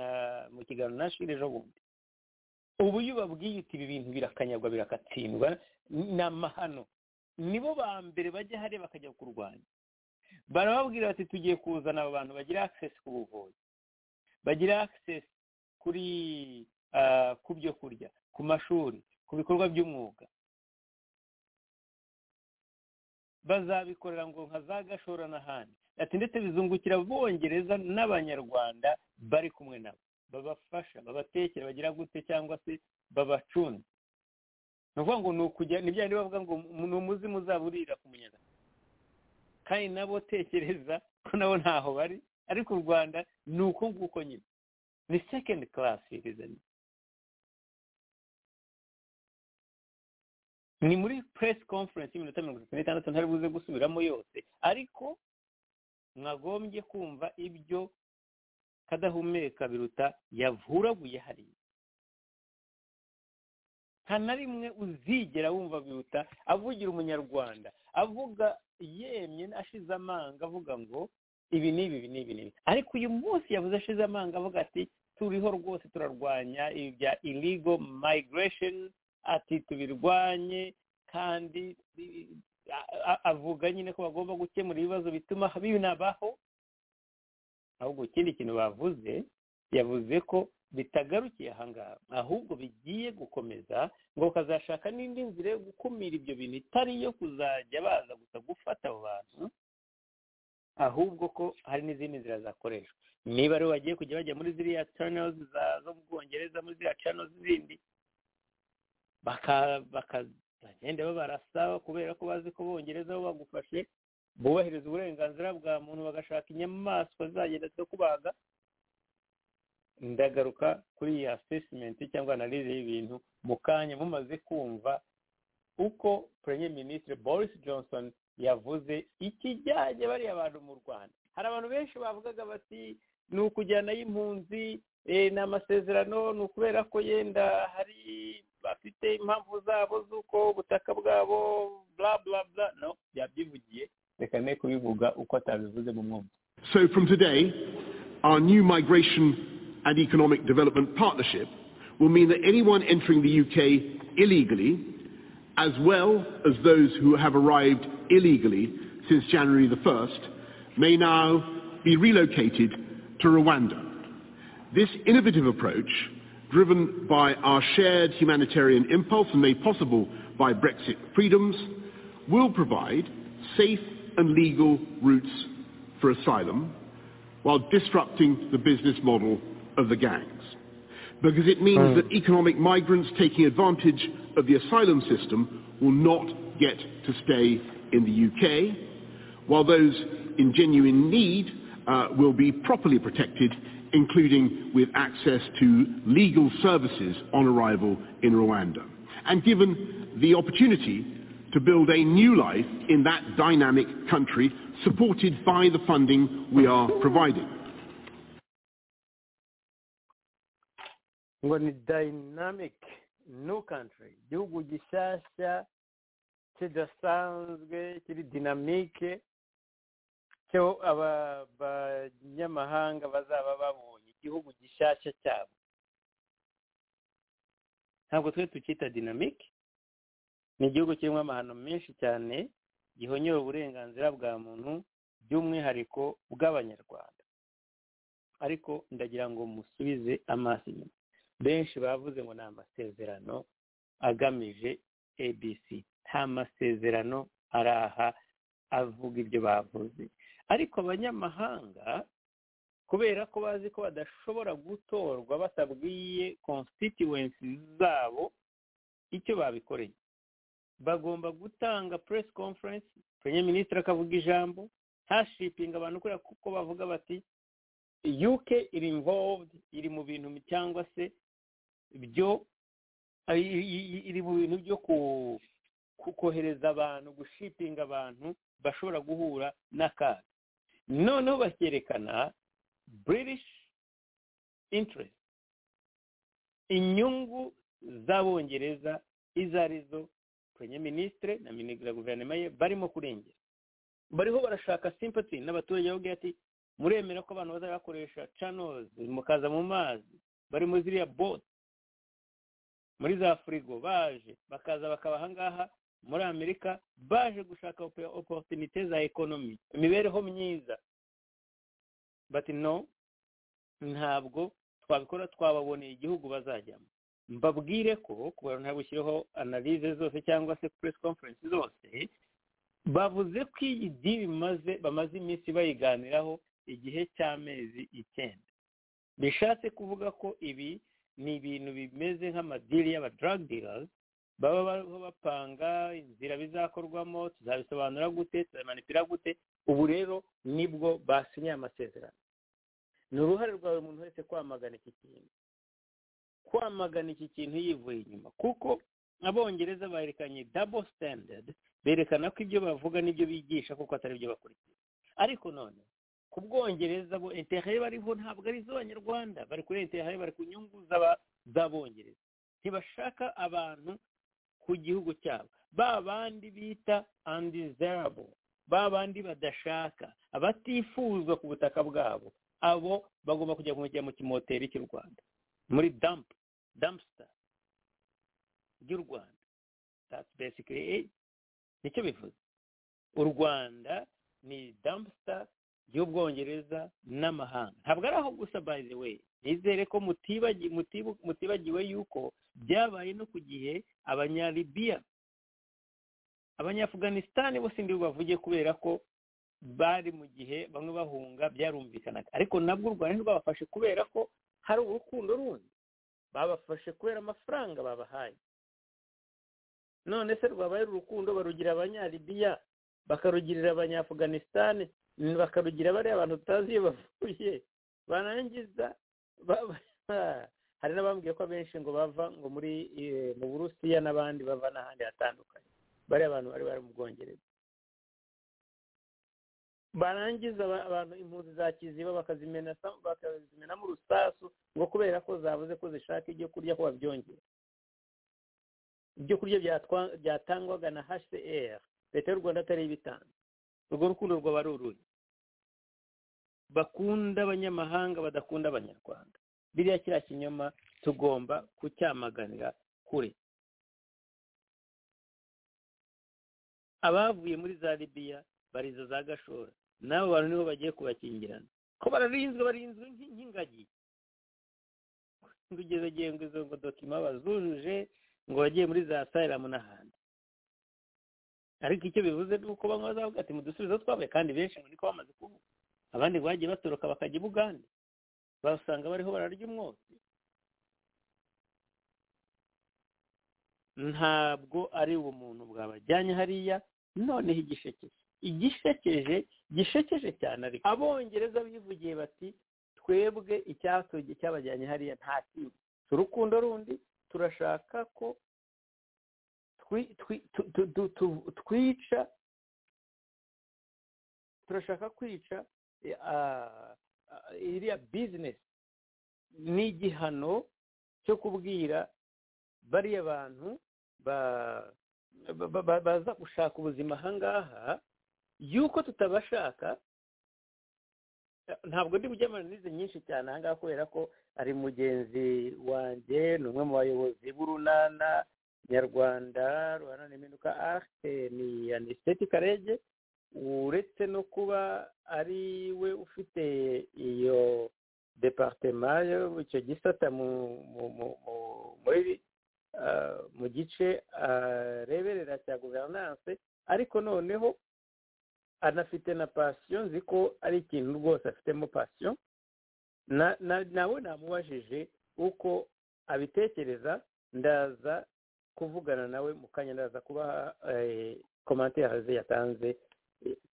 mu kiganiro na shiri ejo bundi ubu iyo ubabwiye uti ibi bintu birakanyagwa birakatsindwa ni amahano nibo ba mbere bajya hariya bakajya kurwanya barababwira bati tugiye kuzana aba bantu bagira akisesi ku buvuzi bagira akisesi kuri ku byo kurya ku mashuri ku bikorwa by'umwuga bazabikorera ngo nka za gashora n'ahandi ati ndetse bizungukira bongereza n'abanyarwanda bari kumwe nabo babafasha babatekera bagira gute cyangwa se babacunze ni ukuvuga ngo ni ukujya ni bya bavuga ngo ni umuzimu uzaba urira ku munyarwanda kandi nabo tekereza ko nabo ntaho bari ariko u rwanda ni uko nguko nyine ni sekendi karasi rizanye ni muri puresi konferensi y'iminota mirongo itatu n'itandatu ntari buze gusubiramo yose ariko mwagombye kumva ibyo kadahumeka biruta yavuraguye hariya nta na rimwe uzigera wumva biruta avugira umunyarwanda avuga yemye ashize amanga avuga ngo ibi n'ibi ibi n'ibi n'ibi ariko uyu munsi yabuze ashize amanga avuga ati turiho rwose turarwanya ibi bya illegal migration ati tubirwanye kandi avuga nyine ko bagomba gukemura ibibazo bituma binabaho ahubwo ikindi kintu bavuze yavuze ko bitagarukiye ahangaha ahubwo bigiye gukomeza ngo bakazashaka n'indi nzira yo gukumira ibyo bintu itari iyo kuzajya baza gusa gufata abo bantu ahubwo ko hari n'izindi nzira zakoreshwa niba rero bagiye kujya bajya muri ziriya channels zo mu bwongereza muri ziriya channels zindi bakagenda babarasa kubera ko bazi ko bongereza bo bagufashe bubahiriza uburenganzira bwa muntu bagashaka inyamaswa zagenda zo kubaga ndagaruka kuri iyi asesimenti cyangwa analize y'ibintu mu kanya mumaze kumva uko Premier Ministre Boris Johnson yavuze ikijyanye bariya bantu mu rwanda hari abantu benshi bavugaga bati ni ukujyanayo impunzi ni amasezerano ni ukubera ko yenda hari bafite impamvu zabo z'uko ubutaka bwabo bla bla bla no yabyivugiye reka ne kubivuga uko atabivuze mu mwumva so from today our new migration and economic development partnership will mean that anyone entering the UK illegally as well as those who have arrived illegally since January the 1st, may now be relocated to Rwanda. This innovative approach, driven by our shared humanitarian impulse and made possible by Brexit freedoms, will provide safe and legal routes for asylum while disrupting the business model of the gangs because it means mm. that economic migrants taking advantage of the asylum system will not get to stay in the UK, while those in genuine need uh, will be properly protected, including with access to legal services on arrival in Rwanda, and given the opportunity to build a new life in that dynamic country supported by the funding we are providing. ngo ni dayinamike new country igihugu gishyashya kidasanzwe kiri dinamike cyo abanyamahanga bazaba babonye igihugu gishyashya cyabo ntabwo twe tukita dinamike ni igihugu kirimo amahano menshi cyane gihonyora uburenganzira bwa muntu by'umwihariko bw'abanyarwanda ariko ndagira ngo musubize amaso inyuma benshi bavuze ngo ni amasezerano agamije abc nta masezerano araha avuga ibyo bavuze ariko abanyamahanga kubera ko bazi ko badashobora gutorwa batabwiye constituency zabo icyo babikoreye bagomba gutanga press conference premier minisitiri akavuga ijambo hashipinga abantu kubera kuko bavuga bati uk iri involved iri mu bintu cyangwa se byo iri mu bintu byo kohereza abantu gushipinga abantu bashobora guhura n'akaga noneho bakerekana british interest inyungu z'abongereza izo arizo premier ministre na minisitiri guverinoma ye barimo kurengera bariho barashaka sympathy n'abaturage babwira ati muremera ko abantu bazajya bakoresha channels mukaza mu mazi bari muri ziriya bote muri za firigo baje bakaza bakaba ahangaha muri amerika baje gushaka oporutinite za ekonomi imibereho myiza bati no ntabwo twabikora twababoneye igihugu bazajyamo mbabwire ko ku bantu ntabwo ushyiraho analize zose cyangwa se press conference zose bavuze ko iyi diri bamaze iminsi bayiganiraho igihe cy'amezi icyenda bishatse kuvuga ko ibi ni ibintu bimeze nk'amadiri y'aba drug dealers baba bapanga inzira bizakorwamo tuzabisobanura gute tuzabimanipira gute ubu rero nibwo basinye amasezerano ni uruhare rwa buri muntu wese kwamagana iki kintu kwamagana iki kintu yivuye inyuma kuko abongereza berekanye double standard berekana ko ibyo bavuga n'ibyo bigisha kuko atari byo bakurikiye ariko none ku bwongereza bo interinete bariho ntabwo ari iz'abanyarwanda bari kuri interinete bari ku nyungu z'abongereza ntibashaka abantu ku gihugu cyabo ba bandi bita andizerabo ba bandi badashaka abatifuzwa ku butaka bwabo abo bagomba kujya kumujya mu kimoteri cy'u rwanda muri damp dampster ry'u rwanda that's basically it nicyo bivuze u rwanda ni dampster y'ubwongereza n'amahanga ntabwo ari aho gusa by the way nizere ko mutibagiwe mutibagiwe yuko byabaye no ku gihe abanyalibiya abanyafuganisitani bose ndi bavuge kubera ko bari mu gihe bamwe bahunga byarumvikanaga ariko nabwo u rwanda rwabafashe kubera ko hari urukundo rundi babafashe kubera amafaranga babahaye none se rwabaye urukundo barugira abanyalibiya bakarugirira abanyafuganisitani bakarugira bariya abantu tutazi iyo bavuye barangiza hari n'abambwiye ko abenshi ngo bava ngo muri mu burusiya n'abandi bava n'ahandi hatandukanye bariya abantu bari bari mu bwongereza barangiza abantu impunzi za kiziba bakazimenamo urusasu ngo kubera ko zavuze ko zishaka ibyo kurya ko babyongera ibyo kurya byatangwaga na hcr leta y'u rwanda atari ibitanze urwo rukundo rwaba ari uruhe bakunda abanyamahanga badakunda abanyarwanda biriya kiriya kinyoma tugomba kucyamaganira kure abavuye muri za libiya bariza za gashora n'abo bantu nibo bagiye kubakingirana ko bararinzwe barinzwe nk'ingagi ngo izo ngo dokima bazujuje ngo bagiye muri za sayiramu n'ahandi ariko icyo bivuze ni uko bamwe bazavuga ati mudusubizo twabaye kandi benshi ngo niko bamaze kuvuga abandi ngo bagiye batoroka bakajya i bugande basanga bariho bararya umwotsi ntabwo ari ubumuntu bwabajyanye hariya noneho igishekeje igishekeje gishekeje cyane ariko abongereza bivugiye bati twebwe icyatubye cyabajyanye hariya nta kintu urukundo rundi turashaka ko twica turashaka kwica iriya bizinesi ni igihano cyo kubwira bariya bantu baza gushaka ubuzima ahangaha yuko tutabashaka ntabwo ndi bujya amanize nyinshi cyane ahangaha kubera ko ari mugenzi wanjye ni umwe mu bayobozi b'urunana nyarwanda ruhana n'impinduka arite ni anisiteti karege uretse no kuba ari we ufite iyo departema icyo gisata muri mu gice areberera cya guverinance ariko noneho anafite na pasiyo nzi ko ari ikintu rwose afitemo pasiyo nawe namubajije uko abitekereza ndaza kuvugana nawe mu kanya ndaza kubaha komantere yatanze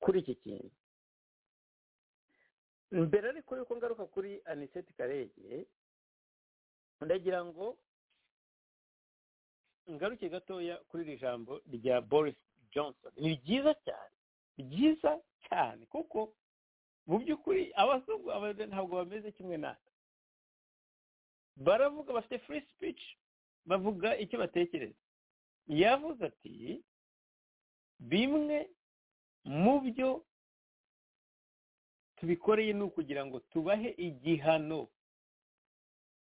kuri iki kintu mbere ariko yuko ngaruka kuri aniseti karege ndagira ngo ngaruke gatoya kuri iri jambo rya boris johnson ni ryiza cyane ryiza cyane kuko mu by'ukuri abazungu ntabwo bameze kimwe natwe baravuga bafite free speech bavuga icyo batekereza yavuze ati bimwe mu byo tubikoreye ni ukugira ngo tubahe igihano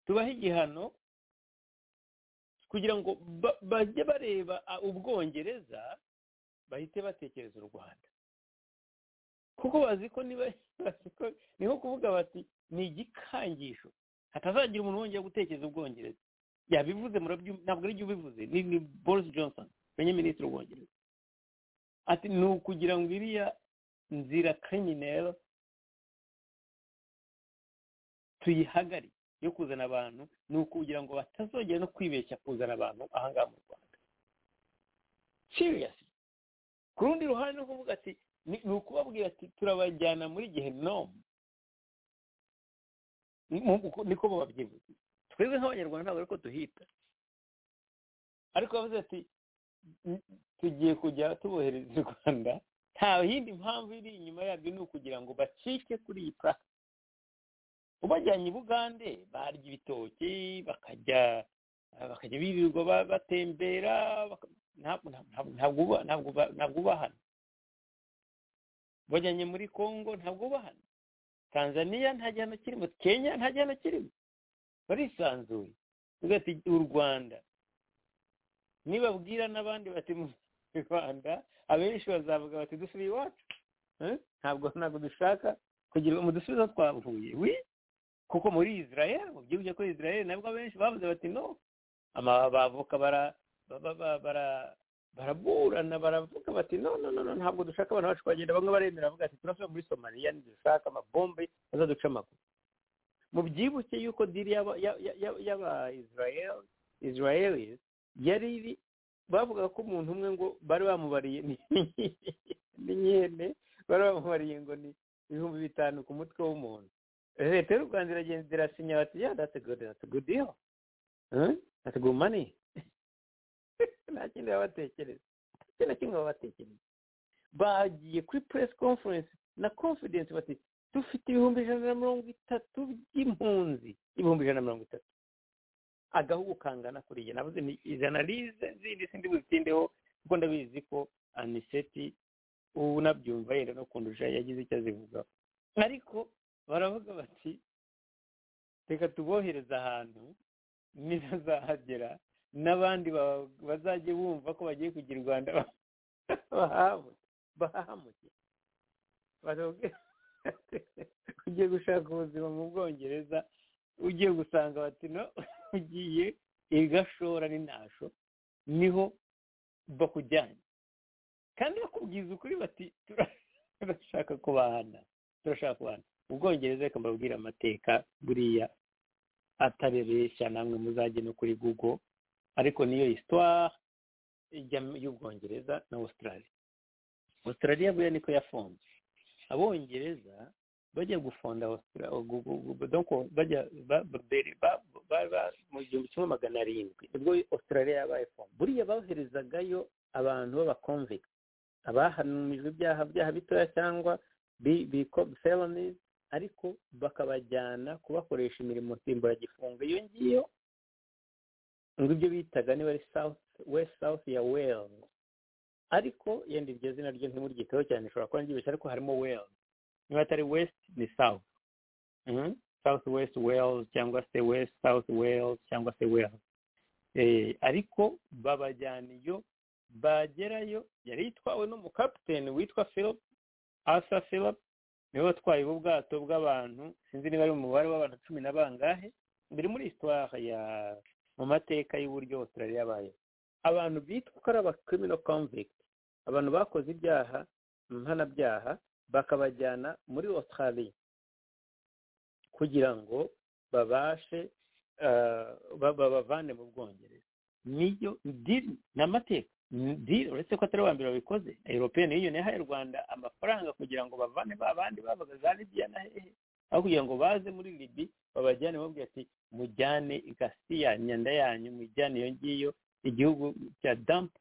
tubahe igihano kugira ngo bajye bareba ubwongereza bahite batekereza u rwanda kuko bazi ko niba ni nko kuvuga bati ni igikangisho hatazagira umuntu wongera gutekereza ubwongereza yabivuze ntabwo ari ubivuze ni boris johnson minisitiri w'ubwongereza ati ni ukugira ngo iriya nzira kriminelle tuyihagarike yo kuzana abantu ni ukugira ngo batazongera no kwibeshya kuzana abantu ahangaha mu rwanda seriyasi ku rundi ruhande no kuvuga ati ni ukubabwira ati turabajyana muri gihe nomu niko babyivuze twebwe nk'abanyarwanda ntabwo ariko duhita ariko bavuze ati tugiye kujya tubohereza i rwanda nta yindi mpamvu iri inyuma yabyo ni ukugira ngo bacike kuri iyi purasi ubajyanye i bugande barya ibitoki bakajya bakajya birirwa batembera ntabwo ubahana bajyanye muri congo ntabwo bahana tanzania nta gihano kirimo kenya nta gihano kirimo barisanzuye ugati u rwanda nibabwira n'abandi bati mu rwanda abenshi bazavuga bati dusubiye iwacu ntabwo ntabwo dushaka kugira mu dusubizo twavuye wi kuko muri israel mu gihugu cya israel nabwo abenshi bavuze bati no abavoka baraburana baravuga bati no no no ntabwo dushaka abantu bacu bagenda bamwe baremera bavuga ati turasubira muri somaliya ntidushaka amabombe azaduca amaguru mubyibuke yuko diri y'aba israeli yari iri bavuga ko umuntu umwe ngo bari bamubariye n'inyene bari bamubariye ngo ni ibihumbi bitanu ku mutwe w'umuntu leta y'u rwanda iragenda irasinya bati ya dati godi dati godiyo dati gumani nta kindi babatekereza nta na kimwe babatekereza bagiye kuri press conference na confidence bati dufite ibihumbi ijana na mirongo itatu by'impunzi ibihumbi ijana na mirongo itatu agahugu kangana kuriya navuze ni ijana rize zindi sindi bubitindeho kuko ndabizi ko aniseti ubu nabyumva yenda no kundusha yagize icyo azivugaho ariko baravuga bati reka tubohereze ahantu nibazahagera n'abandi bazajya bumva ko bagiye kugira u rwanda bahamuke ugiye gushaka ubuzima mu bwongereza ugiye gusanga bati no ugiye igashora n'intasho niho bakujyanye kandi bakubwiza ukuri bati turashaka kubahana turashaka kubahana ubwongereza reka mbabwire amateka buriya atarebeshya namwe muzajye no kuri gugo ariko niyo histoire y'ubwongereza na australia australia buriya niko yafunze abongereza bajya gufonda mu gihumbi kimwe magana arindwi ubwo australia yabaye fonda buriya boherezagayo abantu b'abakonvika abahanumijwe ibyaha byaha bitoya cyangwa felonies ariko bakabajyana kubakoresha imirimo nsimburagifungo iyo ngiyo ngo ibyo bitaga niba ari west south ya wales ariko yenda iryo zina ryo ntimuryiteho cyane ishobora kuba ryibeshya ariko harimo wales niba atari west ni south south west wales cyangwa se west south wales cyangwa se wales ariko babajyana iyo bagerayo yari yitwawe n'umukapiteni witwa philip asa philip niwe watwaye ubu bwato bw'abantu sinzi niba ari umubare w'abantu cumi na bangahe biri muri histoire ya mu mateka y'uburyo australia yabaye abantu bitwa ko ari abacriminal convict abantu bakoze ibyaha mpanabyaha bakabajyana muri australia kugira ngo babashe babavane mu bwongereza niyo diri ni amateka diri uretse ko atari uwa mbere babikoze european union yahaye u rwanda amafaranga kugira ngo bavane ba bandi babaga za libya na hehe aho kugira ngo baze muri libi babajyane babwira ati mujyane igasiya nyanda yanyu mujyane iyo ngiyo igihugu cya dampu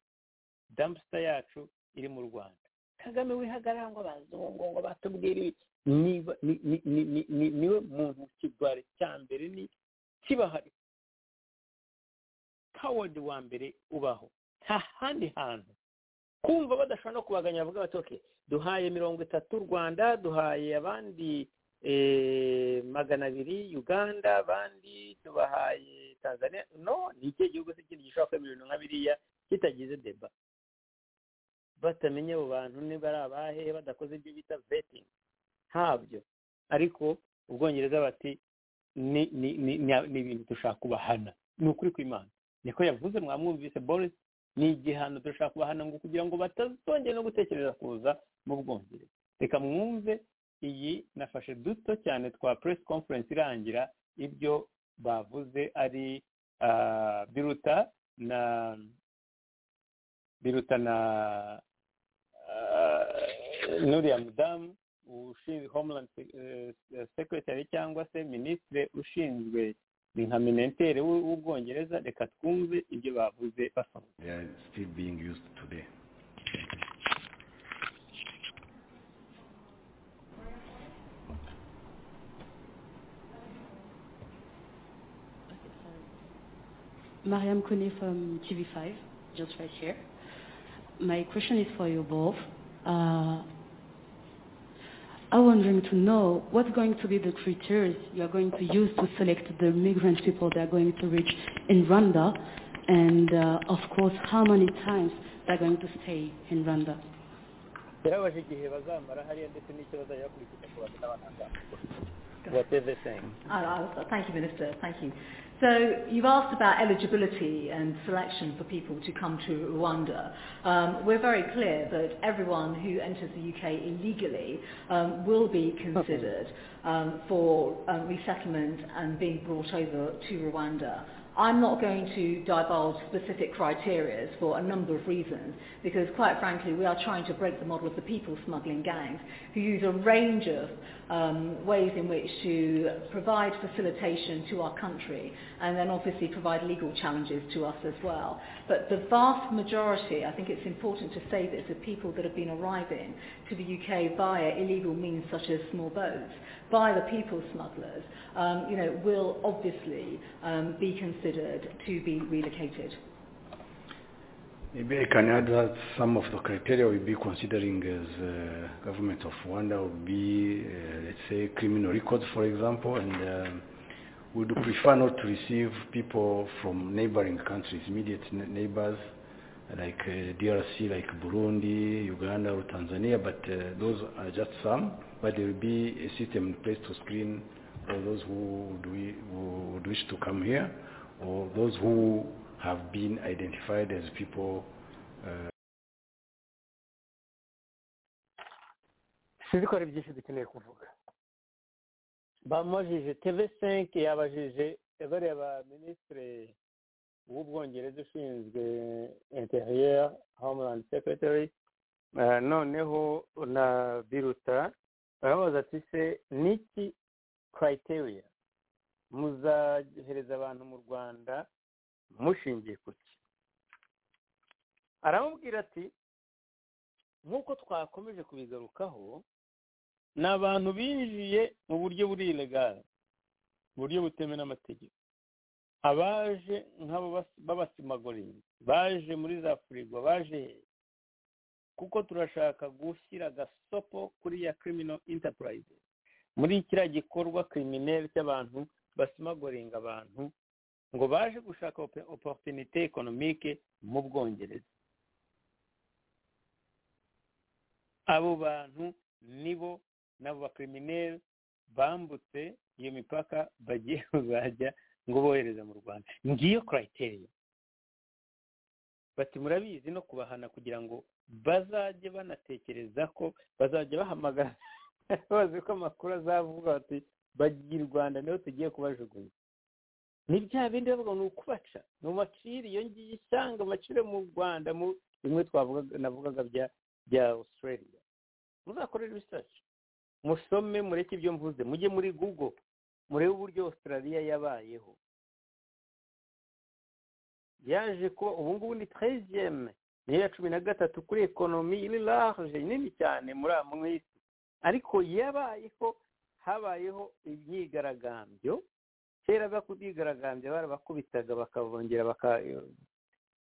dampusita yacu iri mu rwanda kagame wihagarara ngo abazungu ngo batubwire niba niwe muntu kigwari cya mbere ni kibahari kawodi wa mbere ubaho nta handi hantu kumva badashobora no kubaganya bavuga bati oke duhaye mirongo itatu rwanda duhaye abandi magana abiri uganda abandi tubahaye tanzania no ni ikihe gihugu se kindi gishobora kwemera ibintu nka biriya kitagize deba batamenya abo bantu niba ari abahe badakoze ibyo bita betingi ntabyo ariko ubwongereza bati ni ibintu dushaka kubahana ni ukuri kw'imana niko yavuze mwamwumvise boris ni igihano dushaka kubahana ngo kugira ngo batazongera no gutekereza kuza mu bwongereza reka mwumve iyi nafashe duto cyane twa press conference irangira ibyo bavuze ari biruta na biruta na nuriya mudamu ushinzwe homeland secretary cyangwa se minisitiri ushinzwe ni nka minentere w'ubwongereza reka twumve ibyo bavuze basoma Mariam Kone from TV5, just right here. My question is for you both. Uh, I'm wondering to know what's going to be the criteria you're going to use to select the migrant people they're going to reach in Rwanda, and uh, of course, how many times they're going to stay in Rwanda. birabaje igihe bazamara hariya ndetse n'icyo bazajya bakurikiza ku bantu n'abantu What is the thing? Thank you, Minister. Thank you. So you've asked about eligibility and selection for people to come to Rwanda. Um, we're very clear that everyone who enters the UK illegally um, will be considered um, for um, resettlement and being brought over to Rwanda. I'm not going to divulge specific criteria for a number of reasons because quite frankly we are trying to break the model of the people smuggling gangs who use a range of um, ways in which to provide facilitation to our country and then obviously provide legal challenges to us as well. But the vast majority, I think it's important to say this, of people that have been arriving to the UK via illegal means such as small boats, by the people smugglers, um, you know, will obviously um, be considered to be relocated. Maybe I can add that some of the criteria we'll be considering as uh, government of Rwanda will be, uh, let's say, criminal records, for example, and um, would prefer not to receive people from neighboring countries, immediate ne- neighbors like uh, DRC, like Burundi, Uganda, or Tanzania, but uh, those are just some. But there will be a system in place to screen all those who would, we, who would wish to come here, or those who have been identified as people. Uh, sinzi ko hari byinshi dukeneye kuvuga bamubajije tv5 yabajije bariya ba minisitiri w'ubwongereza ushinzwe interior homeland secretary uh, noneho na biruta barabaza ati se niki criteria muzahereza abantu mu rwanda mushingiye ku ki aramubwira ati nk'uko twakomeje kubigarukaho ni abantu binjiye mu buryo buri ilegare mu buryo butemewe n'amategeko abaje nk'abo b'abasimagorizi baje muri za firigo baje he kuko turashaka gushyira agasopo kuri ya kirimino intapurayizi muri kiriya gikorwa kirimineri cy'abantu basimagoringa abantu ngo baje gushaka oporutinite ekonomike mu bwongereza abo bantu nibo n'abo bakirimineri bambutse iyo mipaka bagiye kuzajya ngo bohereze mu rwanda ngiyo kurayiteriya bati murabizi no kubahana kugira ngo bazajye banatekereza ko bazajya bahamagara bazi ko amakuru azavuga bati bagiye i rwanda niho tugiye kubajugunya ni bya bindi bavuga ni ukubaca ni umaciri iyo ngiyo isanga amaciro mu rwanda mu bimwe twavuga navugaga bya bya australia muzakore research musome mureke ibyo mvuze mujye muri google murebe uburyo australia yabayeho yaje kuba ubu ngubu ni treziyeme niyo ya cumi na gatatu kuri ekonomi iri large nini cyane muri mu isi ariko yabayeho habayeho imyigaragambyo kera bakubyigaragambya barabakubitaga bakabongera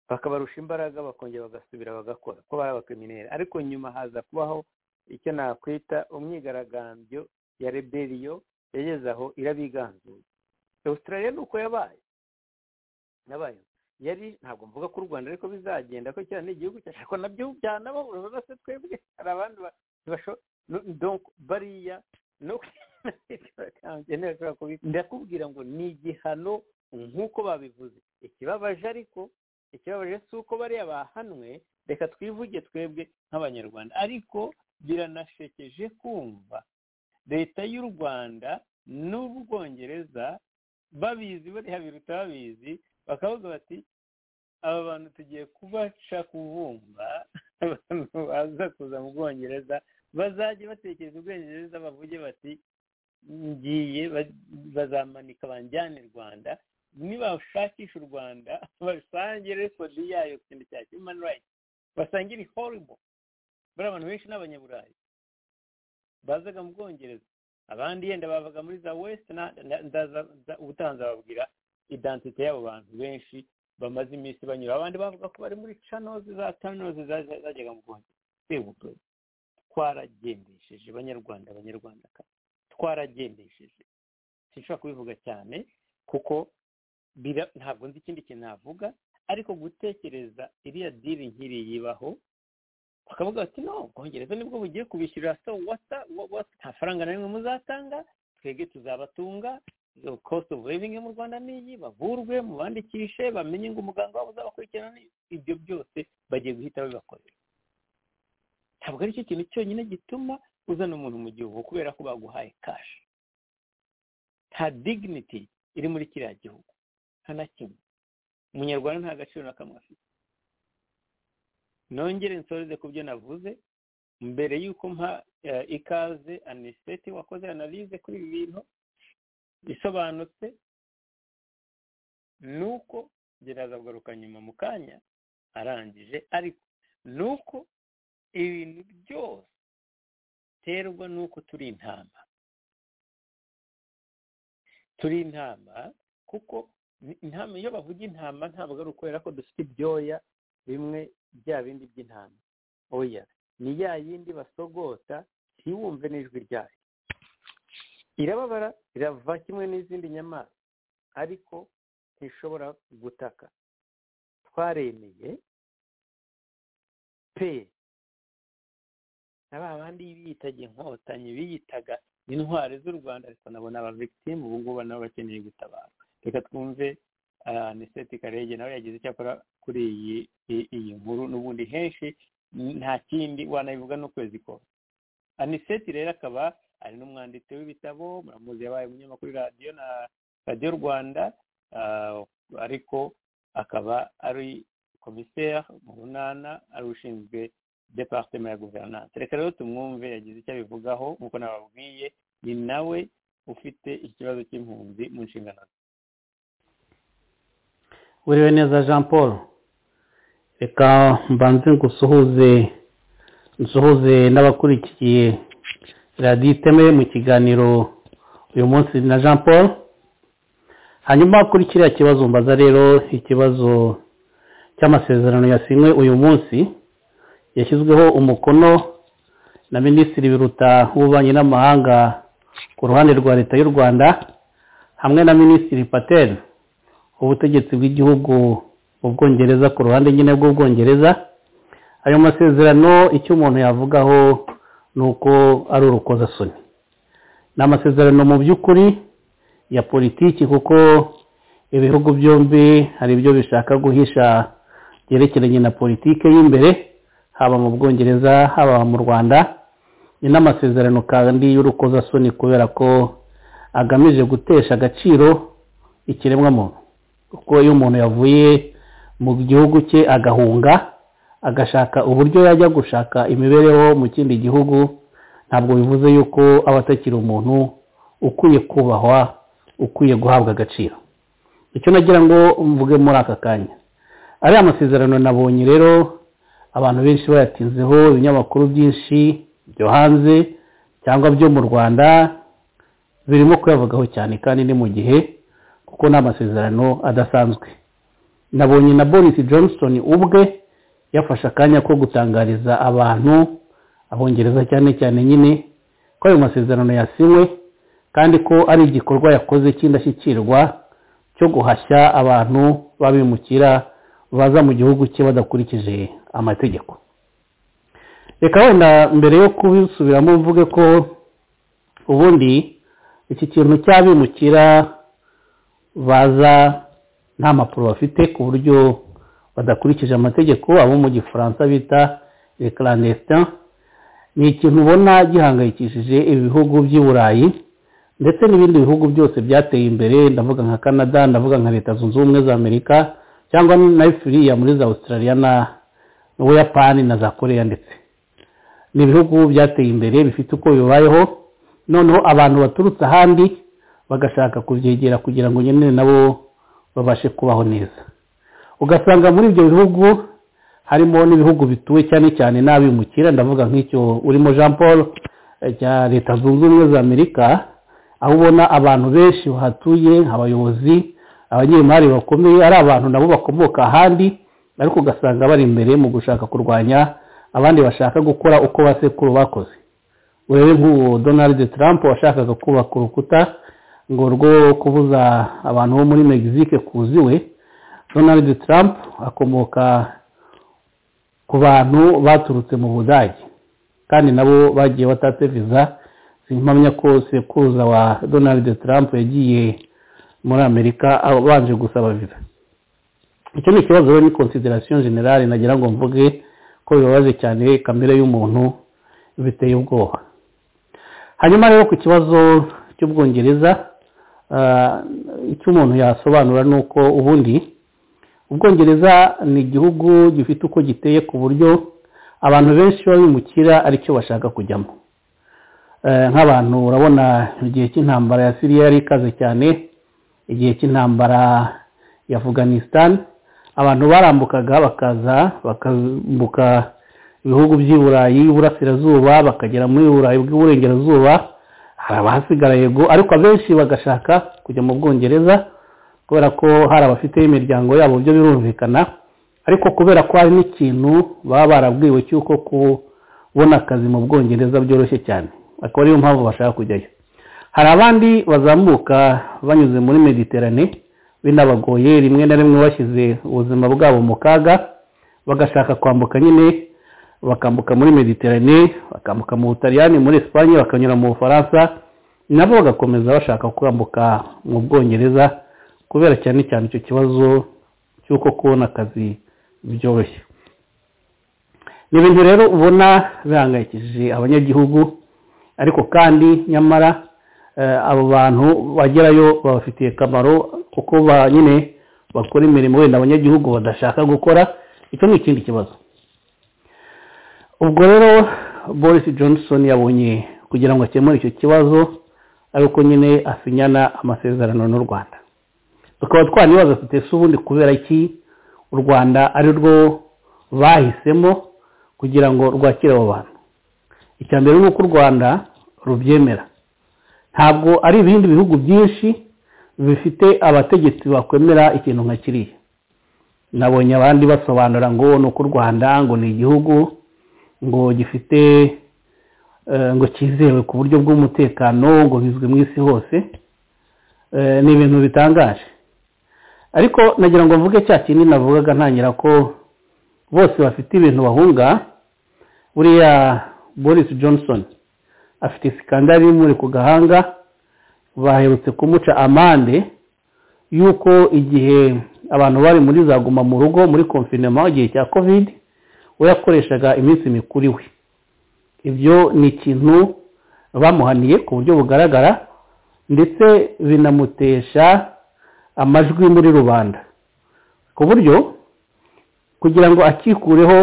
bakabarusha imbaraga bakongera bagasubira bagakora ko bari abakrimineri ariko nyuma haza kubaho icyo nakwita umwigaragambyo ya reberiyo yageze aho irabiganzuye australia ni uko yabaye nabaye yari ntabwo mvuga ko u rwanda ariko bizagenda ko cyane igihugu cyacu ko nabyo byanaho urabona se twebwe hari abandi bariya no ndakubwira ngo ni igihano nk'uko babivuze ikibabaje ariko ikibabaje si uko bariya bahanwe reka twivuge twebwe nk'abanyarwanda ariko biranashekeje kumva leta y'u rwanda n'ubwongereza babizi bariya biruta babizi bakavuga bati aba bantu tugiye kubaca kubumba abantu baza kuza mu bwongereza bazajya batekereza ubwongereza bavuge bati ngiye bazamanika banjyane i rwanda nibashakisha u rwanda basangire kodi yayo ku kintu cya human rights basangire horibo bari abantu benshi n'abanyaburayi bazaga mu bwongereza abandi yenda bavaga muri za west ubutaha nzababwira idantite y'abo bantu benshi bamaze iminsi banyura abandi bavuga ko bari muri canozi za kaminuza zajyaga mu bwongereza twaragendesheje abanyarwanda abanyarwandakazi twaragendesheje sinshobora kubivuga cyane kuko ntabwo nzi ikindi kintu navuga ariko gutekereza iriya diri nkiri yibaho bakavuga bati no bwongereza nibwo bugiye kubishyurira so wata nta faranga na rimwe muzatanga twebwe tuzabatunga cost of living mu rwanda niyi bavurwe mubandikishe bamenye ngo umuganga wabo uzabakurikirana ibyo byose bagiye guhita babibakorera ntabwo ari cyo kintu cyonyine gituma uzana umuntu mu gihugu kubera ko baguhaye kashi nta dignity iri muri kiriya gihugu nta na kimwe umunyarwanda nta gaciro na kamwe afite nongere nsoreze ku byo navuze mbere y'uko mpa ikaze aniseti wakoze analize kuri ibi bintu bisobanutse ni uko gereza kugaruka nyuma mu kanya arangije ariko ni uko ibintu byose biterwa n'uko turi intama turi intama kuko intama iyo bavuga intama ntabwo ari ukwera ko dufite ibyoya bimwe bya bindi by'intama oya ni ya yindi basogota ntiwumve n'ijwi ryayo irababara irava kimwe n'izindi nyamaswa ariko ntishobora gutaka twaremeye pe na ba bandi biyitaga inkotanyi biyitaga intwari z'u rwanda ariko nabona aba victime ubu ngubu nabo bakeneye gutabarwa reka twumve aniseti karege nawe yagize icyakora kuri iyi iyi nkuru n'ubundi henshi nta kindi wanabivuga n'ukwezi kose aniseti rero akaba ari n'umwanditsi w'ibitabo muramuzi yabaye umunyamakuru radiyo na radiyo rwanda ariko akaba ari komiseri mu bunana ari ushinzwe departema ya guverinance reka rero tumwumve yagize icyo abivugaho nk'uko nababwiye ni nawe ufite ikibazo cy'impunzi mu nshingano ze uriwe neza jean paul reka mbanze ngusuhuze nsuhuze n'abakurikiye radiyo iteme mu kiganiro uyu munsi na jean paul hanyuma kuri kiriya kibazo mbaza rero ikibazo cy'amasezerano yasinywe uyu munsi yashyizweho umukono na minisitiri biruta w'ububanyi n'amahanga ku ruhande rwa leta y'u rwanda hamwe na minisitiri pateri ubutegetsi bw'igihugu mu bwongereza ku ruhande nyine bw'ubwongereza ayo masezerano icyo umuntu yavugaho ni uko ari urukozasoni ni amasezerano mu by'ukuri ya politiki kuko ibihugu byombi hari ibyo bishaka guhisha byerekeranye na politiki y'imbere haba mu bwongereza haba mu rwanda ni n'amasezerano kandi y'urukozasoni kubera ko agamije gutesha agaciro ikiremwamuntu kuko iyo umuntu yavuye mu gihugu cye agahunga agashaka uburyo yajya gushaka imibereho mu kindi gihugu ntabwo bivuze yuko aba atakiri umuntu ukwiye kubahwa ukwiye guhabwa agaciro icyo nagira ngo mvuge muri aka kanya ariya masezerano nabonye rero abantu benshi bayatinzeho ibinyamakuru byinshi byo hanze cyangwa byo mu rwanda birimo kuyavugwaho cyane kandi ni mu gihe kuko ni amasezerano adasanzwe nabonye na boris johnson ubwe yafashe akanya ko gutangariza abantu abongereza cyane cyane nyine ko ayo masezerano yasinywe kandi ko ari igikorwa yakoze cy'indashyikirwa cyo guhashya abantu babimukira baza mu gihugu cye badakurikije amategeko reka wenda mbere yo kubisubiramo mvuge ko ubundi iki kintu cy'abimukira baza nta mpapuro bafite ku buryo badakurikije amategeko abo mu gifaransa bita clandestin ni ikintu ubona gihangayikishije ibihugu by'i burayi ndetse n'ibindi bihugu byose byateye imbere ndavuga nka canada ndavuga nka leta zunze ubumwe za amerika cyangwa na firiya muri za australia na buyapani na za korea ndetse ni ibihugu byateye imbere bifite uko bibayeho noneho abantu baturutse ahandi bagashaka kubyegera kugira ngo nyine nabo babashe kubaho neza ugasanga muri ibyo bihugu harimo n'ibihugu bituwe cyane cyane n'abimukira ndavuga nk'icyo urimo jean paul cya leta zunze ubumwe za amerika aho ubona abantu benshi bahatuye abayobozi abanyemari bakomeye ari abantu nabo bakomoka ahandi ariko ugasanga bari imbere mu gushaka kurwanya abandi bashaka gukora uko ba sekuru bakoze urebe nk'uwo donald trump washakaga kubaka urukuta ngo rwo kubuza abantu bo muri mexique kuziwe donald trump akomoka ku bantu baturutse mu budage kandi nabo bagiye batatse viza simpamya ko sekuruza wa donald trump yagiye muri amerika abanje gusaba viza icyo ni ikibazo rero ni konsiderasiyo generale nagira ngo mvuge ko bibabaje cyane kamere y'umuntu biteye ubwoba hanyuma rero ku kibazo cy'ubwongereza icyo umuntu yasobanura ni uko ubundi ubwongereza ni igihugu gifite uko giteye ku buryo abantu benshi bimukira aricyo bashaka kujyamo nk'abantu urabona igihe cy'intambara ya siriya yari ikaze cyane igihe cy'intambara ya afganisitani abantu barambukaga bakaza bakambuka ibihugu by'i burayi y'uburasirazuba bakagera muri burayi bw'uburengerazuba hari abahasigara yego ariko abenshi bagashaka kujya mu bwongereza kubera ko hari abafiteho imiryango yabo byo birumvikana ariko kubera ko hari n'ikintu baba barabwiwe cy'uko kubona akazi mu bwongereza byoroshye cyane akaba ariyo mpamvu bashaka kujyayo hari abandi bazamuka banyuze muri mediterane binabagoye rimwe na rimwe bashyize ubuzima bwabo mu kaga bagashaka kwambuka nyine bakambuka muri mediterane bakambuka mu butaliyani muri esipanye bakanyura mu bufaransa nabo bagakomeza bashaka kwambuka mu bwongereza kubera cyane cyane icyo kibazo cy'uko kubona akazi byoroshye ni ibintu rero ubona bihangayikishije abanyagihugu ariko kandi nyamara abo bantu bagerayo babafitiye akamaro kuko nyine bakora imirimo wenda abanyagihugu badashaka gukora icyo ni ikindi kibazo ubwo rero boris johnson yabonye kugira ngo akemure icyo kibazo ariko nyine asinyana amasezerano n'u rwanda tukaba twanibaza tutese ubundi kubera iki u rwanda ari rwo bahisemo kugira ngo rwakire abo bantu icya mbere ni uko u rwanda rubyemera ntabwo ari ibindi bihugu byinshi bifite abategetsi bakwemera ikintu nka kiriya nabonye abandi basobanura ngo ni uko u rwanda ngo ni igihugu ngo gifite ngo cyizewe ku buryo bw'umutekano ngo bizwi mu isi hose ni ibintu bitangaje ariko nagira ngo mvuge cya kindi navugaga ntangira ko bose bafite ibintu bahunga buriya boris johnson afite sikandari y'umuri ku gahanga baherutse kumuca amande y'uko igihe abantu bari muri za guma mu rugo muri konfinema igihe cya kovide we yakoreshaga iminsi mikuru iwe ibyo ni ikintu bamuhaniye ku buryo bugaragara ndetse binamutesha amajwi muri rubanda ku buryo kugira ngo akikureho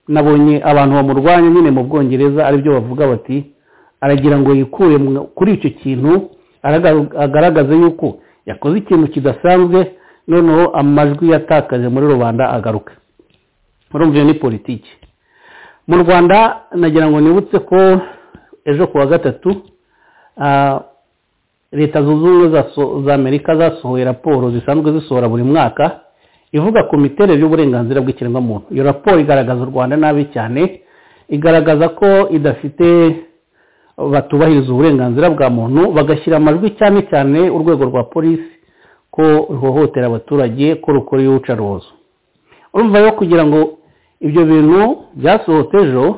nabonye abantu bamurwanya nyine mu bwongereza aribyo bavuga bati aragira ngo yikure kuri icyo kintu agaragaze yuko yakoze ikintu kidasanzwe noneho amajwi yatakaje muri rubanda agaruka urumva iyo ni politiki mu rwanda nagira ngo nibutse ko ejo ku wa gatatu leta zunze ubumwe za amerika zasohoye raporo zisanzwe zisohora buri mwaka ivuga ku miterere y'uburenganzira bw'ikiremwamuntu iyo raporo igaragaza u rwanda nabi cyane igaragaza ko idafite batubahiriza uburenganzira bwa muntu bagashyira amajwi cyane cyane urwego rwa polisi ko ruhohotera abaturage ko rukora iyicarubozo urumva rero kugira ngo ibyo bintu byasohotse ejo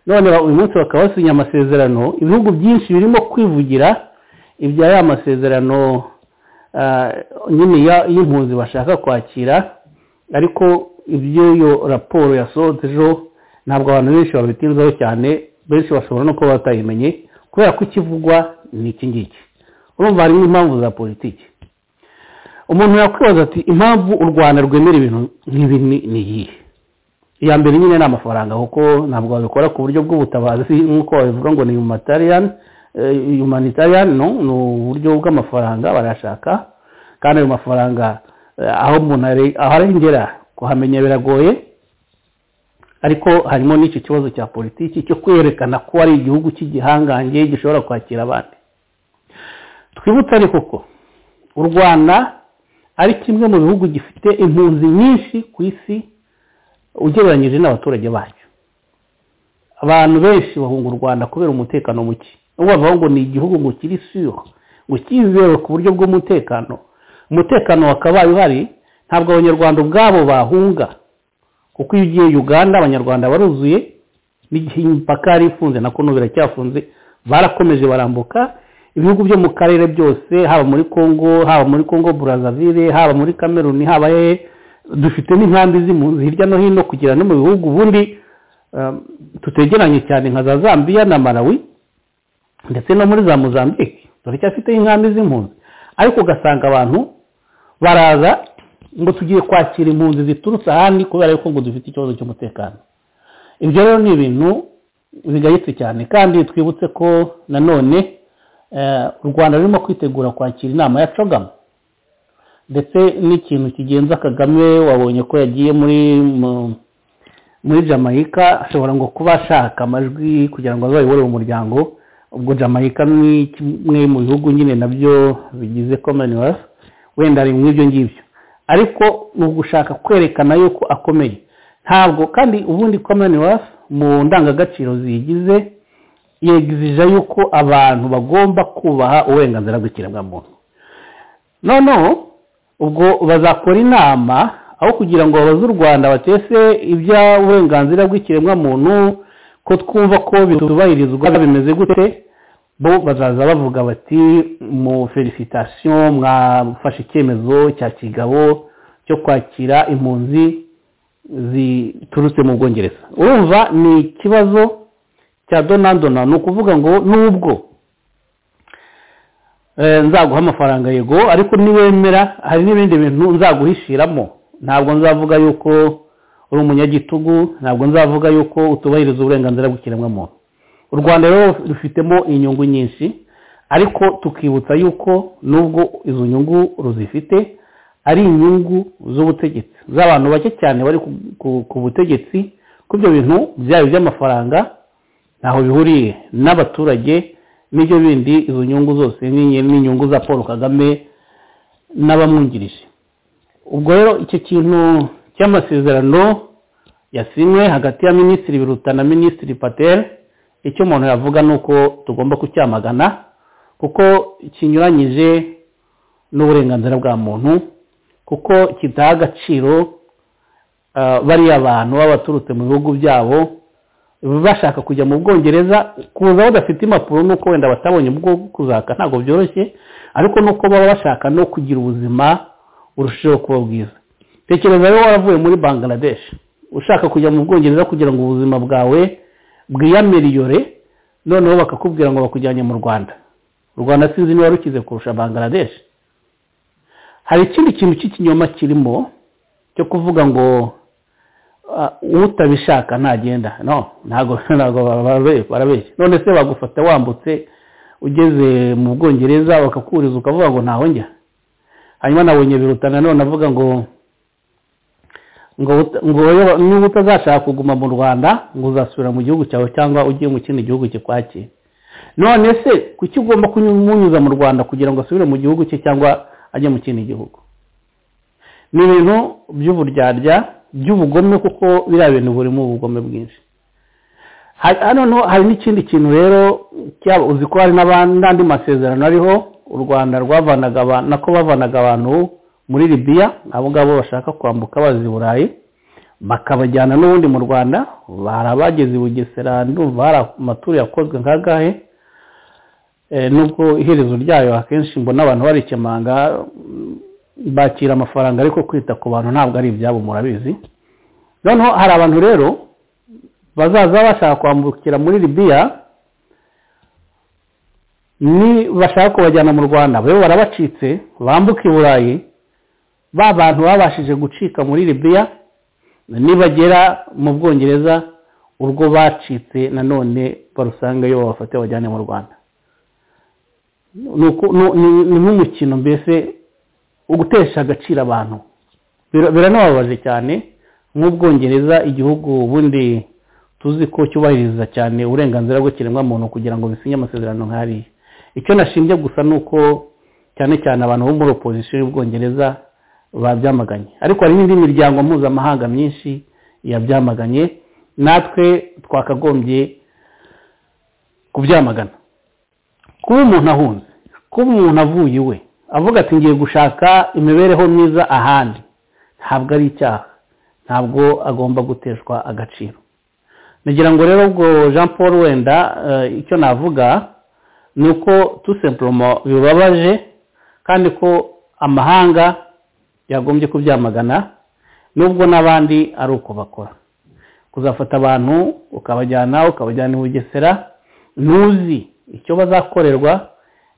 none uyu munsi bakaba basinya amasezerano ibihugu byinshi birimo kwivugira ibya ya masezerano nyine y'impunzi bashaka kwakira ariko iby'iyo raporo yasohotse ejo ntabwo abantu benshi babitinzaho cyane benshi bashobora no kuba batayimenye kubera ko ikivugwa ni iki ngiki urumva harimo impamvu za politiki umuntu yakwibaza ati impamvu u rwanda rwemera ibintu nk'ibi ni iyihe iya mbere nyine ni amafaranga kuko ntabwo babikora ku buryo bw'ubutabazi nk'uko babivuga ngo ni humanitarian humanitarian no ni uburyo bw'amafaranga barashaka kandi ayo mafaranga aho umuntu arengera kuhamenya biragoye ariko harimo n'icyo kibazo cya politiki cyo kwerekana ko ari igihugu cy'igihangange gishobora kwakira abandi twibutse ariko ko u rwanda ari kimwe mu bihugu gifite impunzi nyinshi ku isi ugereranyije n'abaturage bacyo abantu benshi bahunga u rwanda kubera umutekano muke ubwo bavuga ngo ni igihugu ngo kiri siyo ngo cyizewe ku buryo bw'umutekano umutekano wakabaye uhari ntabwo abanyarwanda ubwabo bahunga kuko iyo ugiye uganda abanyarwanda baruzuye n'igihe imipaka yari ifunze na kono biracyafunze barakomeje barambuka ibihugu byo mu karere byose haba muri congo haba muri congo burazavire haba muri kameruni haba hehe dufite n'inkambi z'impunzi hirya no hino kugera no mu bihugu ubundi tutegeranye cyane nka za zambia na malawi ndetse no muri za mozambique turacyafiteho inkambi z'impunzi ariko ugasanga abantu baraza ngo tugiye kwakira impunzi ziturutse ahandi kubera yuko ngo dufite ikibazo cy'umutekano ibyo rero ni ibintu bigayitse cyane kandi twibutse ko nanone u rwanda rurimo kwitegura kwakira inama ya cogama ndetse n'ikintu kigenza kagame wabonye ko yagiye muri muri jamaica ashobora ngo kuba ashaka amajwi kugira ngo azayobore umuryango ubwo jamaica ni kimwe mu bihugu nyine nabyo bigize commonwealth wenda ari nk'ibyo ngibyo ariko ni ugushaka kwerekana yuko akomeye ntabwo kandi ubundi commonwealth mu ndangagaciro ziyigize yegizije yuko abantu bagomba kubaha uburenganzira bw'ikiremwamuntu noneho ubwo bazakora inama aho kugira ngo babaze u rwanda batese iby'uburenganzira bw'ikiremwamuntu ko twumva ko bitubahirizwa bimeze gute bo bazaza bavuga bati mu felicitasiyo mwafashe icyemezo cya kigabo cyo kwakira impunzi ziturutse mu bwongereza urumva ni ikibazo cya donadona ni ukuvuga ngo nubwo nzaguha amafaranga yego ariko niwemera hari n'ibindi bintu nzaguhishiramo ntabwo nzavuga yuko uri umunyagitugu ntabwo nzavuga yuko utubahiriza uburenganzira bw'ikiremwamuntu u rwanda rero rufitemo inyungu nyinshi ariko tukibutsa yuko nubwo izo nyungu ruzifite ari inyungu z'ubutegetsi z'abantu bake cyane bari ku butegetsi ko ibyo bintu byaba iby'amafaranga ntaho bihuriye n'abaturage n'ibyo bindi izo nyungu zose n'inyungu za paul kagame n'abamwungirije ubwo rero icyo kintu cy'amasezerano yasinywe hagati ya minisitiri biruta na minisitiri patel icyo umuntu yavuga ni uko tugomba kucyamagana kuko kinyuranyije n'uburenganzira bwa muntu kuko kidaha agaciro bariya abantu baba baturutse mu bihugu byabo bashaka kujya mu bwongereza kuza badafite impapuro nuko wenda batabonye ubwo kuzaka ntabwo byoroshye ariko nuko baba bashaka no kugira ubuzima urushijeho kuba bwiza tekereza rero waravuye muri bangladesh ushaka kujya mu bwongereza kugira ngo ubuzima bwawe bwiyamiriyore noneho bakakubwira ngo bakujyanye mu rwanda u rwanda sinzi niba rukize kurusha bangladesh hari ikindi kintu cy'ikinyoma kirimo cyo kuvuga ngo utabishaka ntagenda no ntabwo barabeshya none se bagufata wambutse ugeze mu bwongereza bakakuriza ukavuga ngo ntaho njya hanyuma nabonye biruta nanone avuga ngo ngo niba utazashaka kuguma mu rwanda ngo uzasubira mu gihugu cyawe cyangwa ugiye mu kindi gihugu kikwakira none se kuki ugomba kumunyuza mu rwanda kugira ngo asubire mu gihugu cye cyangwa ajye mu kindi gihugu ni ibintu by'uburyarya by'ubugome kuko biriya bintu burimo ubugome bwinshi noneho hari n'ikindi kintu rero uzi ko hari n'andi masezerano ariho u rwanda rwavanaga abantu nako bavanaga abantu muri libiya abo ngabo bashaka kwambuka baza i burayi bakabajyana n'ubundi mu rwanda bari abageze i bugesera ndumva hari amaturu yakozwe nkagahe nubwo iherezo ryayo akenshi mbona abantu barikemanga bakira amafaranga ariko kwita ku bantu ntabwo ari ibyabo murabizi noneho hari abantu rero bazaza bashaka kwambukira muri libiya ni bashaka kubajyana mu rwanda bo barabacitse bambuka i burayi ba bantu babashije gucika muri libiya nibagera mu bwongereza urwo bacitse nanone barusangayo babafate bajyane mu rwanda ni nk'umukino mbese ugutesha agaciro abantu biranababaje cyane nk'ubwongereza igihugu ubundi tuzi ko cyubahiriza cyane uburenganzira bw'ikiremwamuntu kugira ngo bisinye amasezerano nk'ariya icyo nashinzwe gusa ni uko cyane cyane abantu bo muri opozisiyo y'ubwongereza babyamaganye ariko hari n'indi miryango mpuzamahanga myinshi yabyamaganye natwe twakagombye kubyamagana kuba umuntu ahunze kuba umuntu avuye iwe avuga ati ngiye gushaka imibereho myiza ahandi ntabwo ari icyaha ntabwo agomba guteshwa agaciro nagira ngo rero ubwo jean paul wenda icyo navuga ni uko tusemporomo bibabaje kandi ko amahanga yagombye kubyamagana nubwo n'abandi ari uko bakora kuzafata abantu ukabajyana ukabajyana i bugesera ntuzi icyo bazakorerwa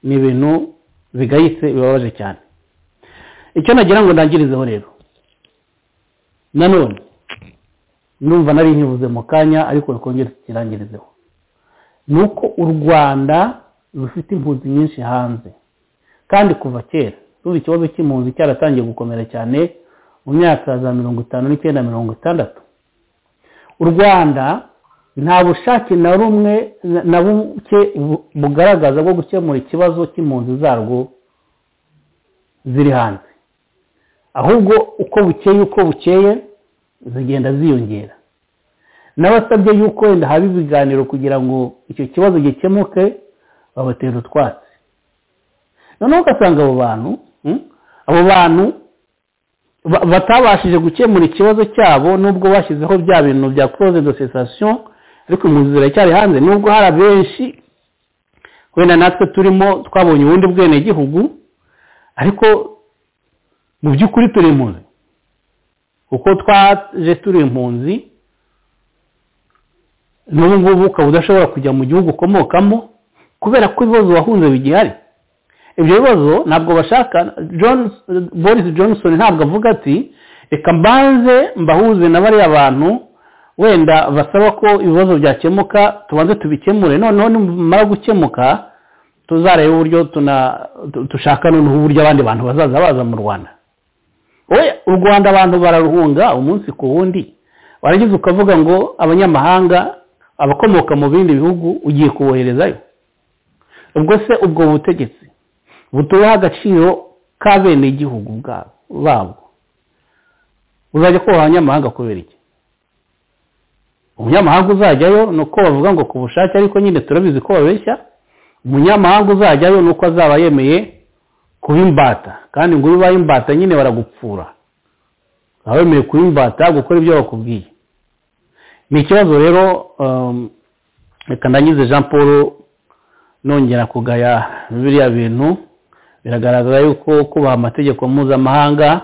ni ibintu bigayitse bibabaje cyane icyo nagira ngo ndangirizeho rero nanone numva nari nyibuze mu kanya ariko rikongera tukirangirizeho ni uko u rwanda rufite impunzi nyinshi hanze kandi kuva kera ruba ikibazo cy'impunzi cyaratangiye gukomera cyane mu myaka za mirongo itanu n'icyenda mirongo itandatu u rwanda nta bushake na rumwe na buke bugaragaza bwo gukemura ikibazo cy'impunzi zarwo ziri hanze ahubwo uko bukeye uko bukeye zigenda ziyongera n'abasabye yuko wenda haba ibiganiro kugira ngo icyo kibazo gikemuke babatera utwatsi noneho ugasanga abo bantu abo bantu batabashije gukemura ikibazo cyabo nubwo bashyizeho bya bintu bya close de cessation ariko impunzi ziracyari hanze nubwo hari abenshi wenda natwe turimo twabonye ubundi bwenegihugu ariko mu by'ukuri turi impunzi kuko twaje turi impunzi n'ubu ngubu ukaba udashobora kujya mu gihugu ukomokamo kubera ko ibibazo wahunze bigihari ibyo bibazo ntabwo bashaka boris johnson ntabwo avuga ati reka mbanze mbahuze na bariya bantu wenda basaba ko ibibazo byakemuka tubanze tubikemure noneho nimara gukemuka tuzareba uburyo dushaka noneho uburyo abandi bantu bazaza baza mu rwanda we u rwanda abantu bararuhunga umunsi ku wundi warangiza ukavuga ngo abanyamahanga abakomoka mu bindi bihugu ugiye kuboherezayo ubwo se ubwo butegetsi butuyeho agaciro k'abenegihugu babo uzajya kubaha abanyamahanga kubera iki umunyamahanga uzajyayo ni uko bavuga ngo ku bushake ariko nyine turabizi ko babeshya umunyamahanga uzajyayo ni uko azaba yemeye kuba imbata kandi ngo ubaye imbata nyine baragupfura baba bemeye kuba imbata gukora ibyo bakubwiye ni ikibazo rero reka ndangize jean paul nongera kugaya biriya bintu biragaragara yuko kubaha amategeko mpuzamahanga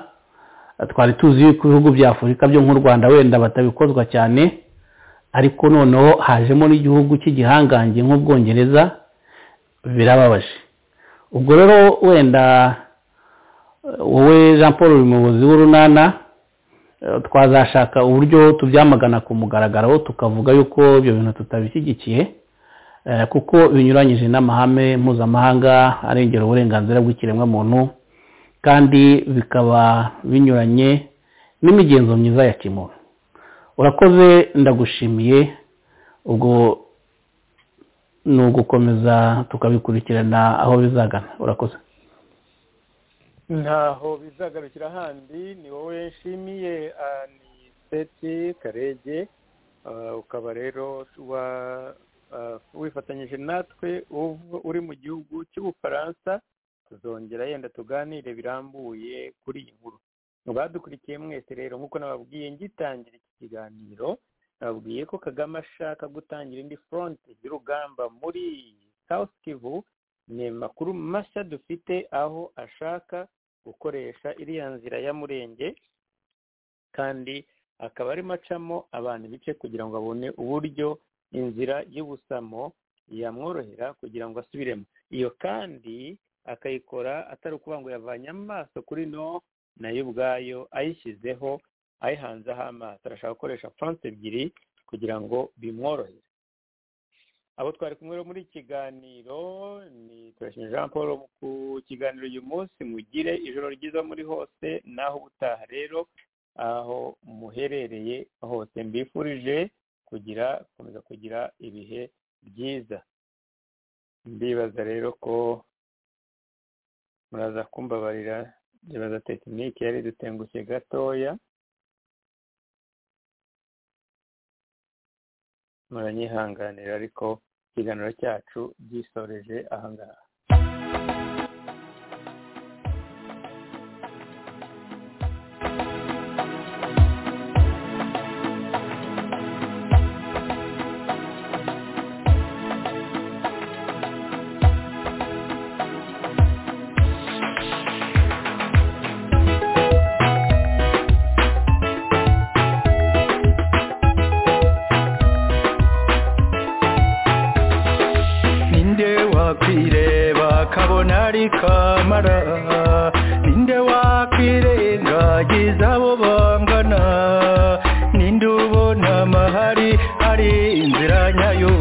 twari tuzi yuko ibihugu bya afurika byo nk'u rwanda wenda batabikozwa cyane ariko noneho hajemo n'igihugu cy'igihangange nk'ubwongereza birababaje ubwo rero wenda wowe jean paul uri muyobozi w'urunana twazashaka uburyo tubyamagana ku mugaragaro tukavuga yuko ibyo bintu tutabishyigikiye kuko binyuranyije n'amahame mpuzamahanga arengera uburenganzira bw'ikiremwamuntu kandi bikaba binyuranye n'imigenzo myiza ya kimuntu urakoze ndagushimiye ubwo ni ugukomeza tukabikurikirana aho bizagana urakoze ntaho bizagarukira handi ni wowe nshimiye ni seti karege ukaba rero wifatanyije natwe uri mu gihugu cy'ubufaransa tuzongera yenda tuganire birambuye kuri iyi nkuru badukurikiye mwese rero nk'uko nababwiye ngitangira iki kiganiro nababwiye ko kagame ashaka gutangira indi foronti y'urugamba muri South Kivu ni amakuru mashya dufite aho ashaka gukoresha iriya nzira ya murenge kandi akaba arimo acamo abantu bice kugira ngo abone uburyo inzira y'ubusamo yamworohera kugira ngo asubiremo iyo kandi akayikora atari ukuvuga ngo yavanye amaso kuri no nayo ubwayo ayishyizeho ayihanzeho amaso arashaka gukoresha fonse ebyiri kugira ngo bimworohere abo twari kumwe muri iki kiganiro ni turashimira jean paul ku kiganiro uyu munsi mugire ijoro ryiza muri hose naho ubutaha rero aho muherereye hose mbifurije kugira gukomeza kugira ibihe byiza ndibaza rero ko muraza kumbabarira ndibaza tekinike yari dutengushye gatoya muranyihanganira ariko ikiganiro cyacu gisoreje ahangaha ninde wakwireba kabona ari kamara ninde wakwirengagiza abo bangana ninde ubona amahari ari inzira nyayo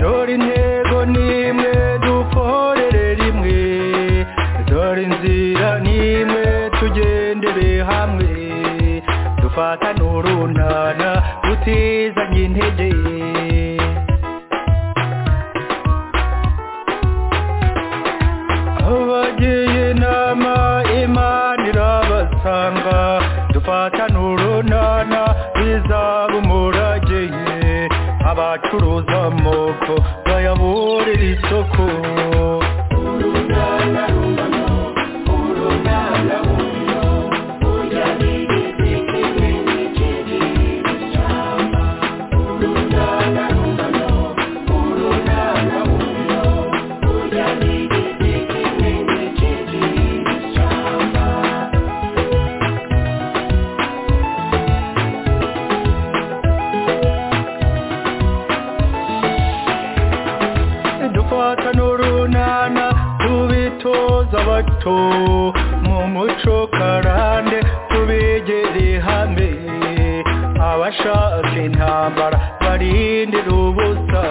dore intego n'imwe dukorere rimwe dore inzira n'imwe tugendere hamwe dufatane urunana tutizanye intege abagiye inama imana irabasanga dufatane urunana bizaba umurage abacuruza amoko bayaburira isoko dufata n'urunana tubitoza abato mu muco karande tubegere hamwe abashaka intambara barindira ubusa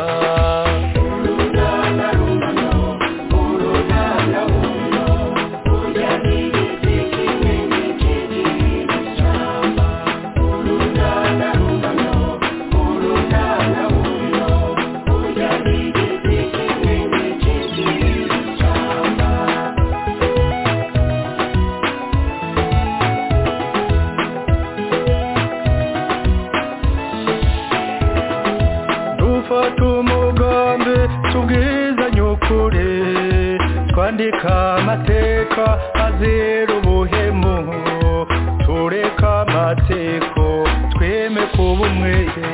dufata umugambi tubwizanye ukuri twandika amateka azira ubuhemu tureka amateko tweme kuba umwere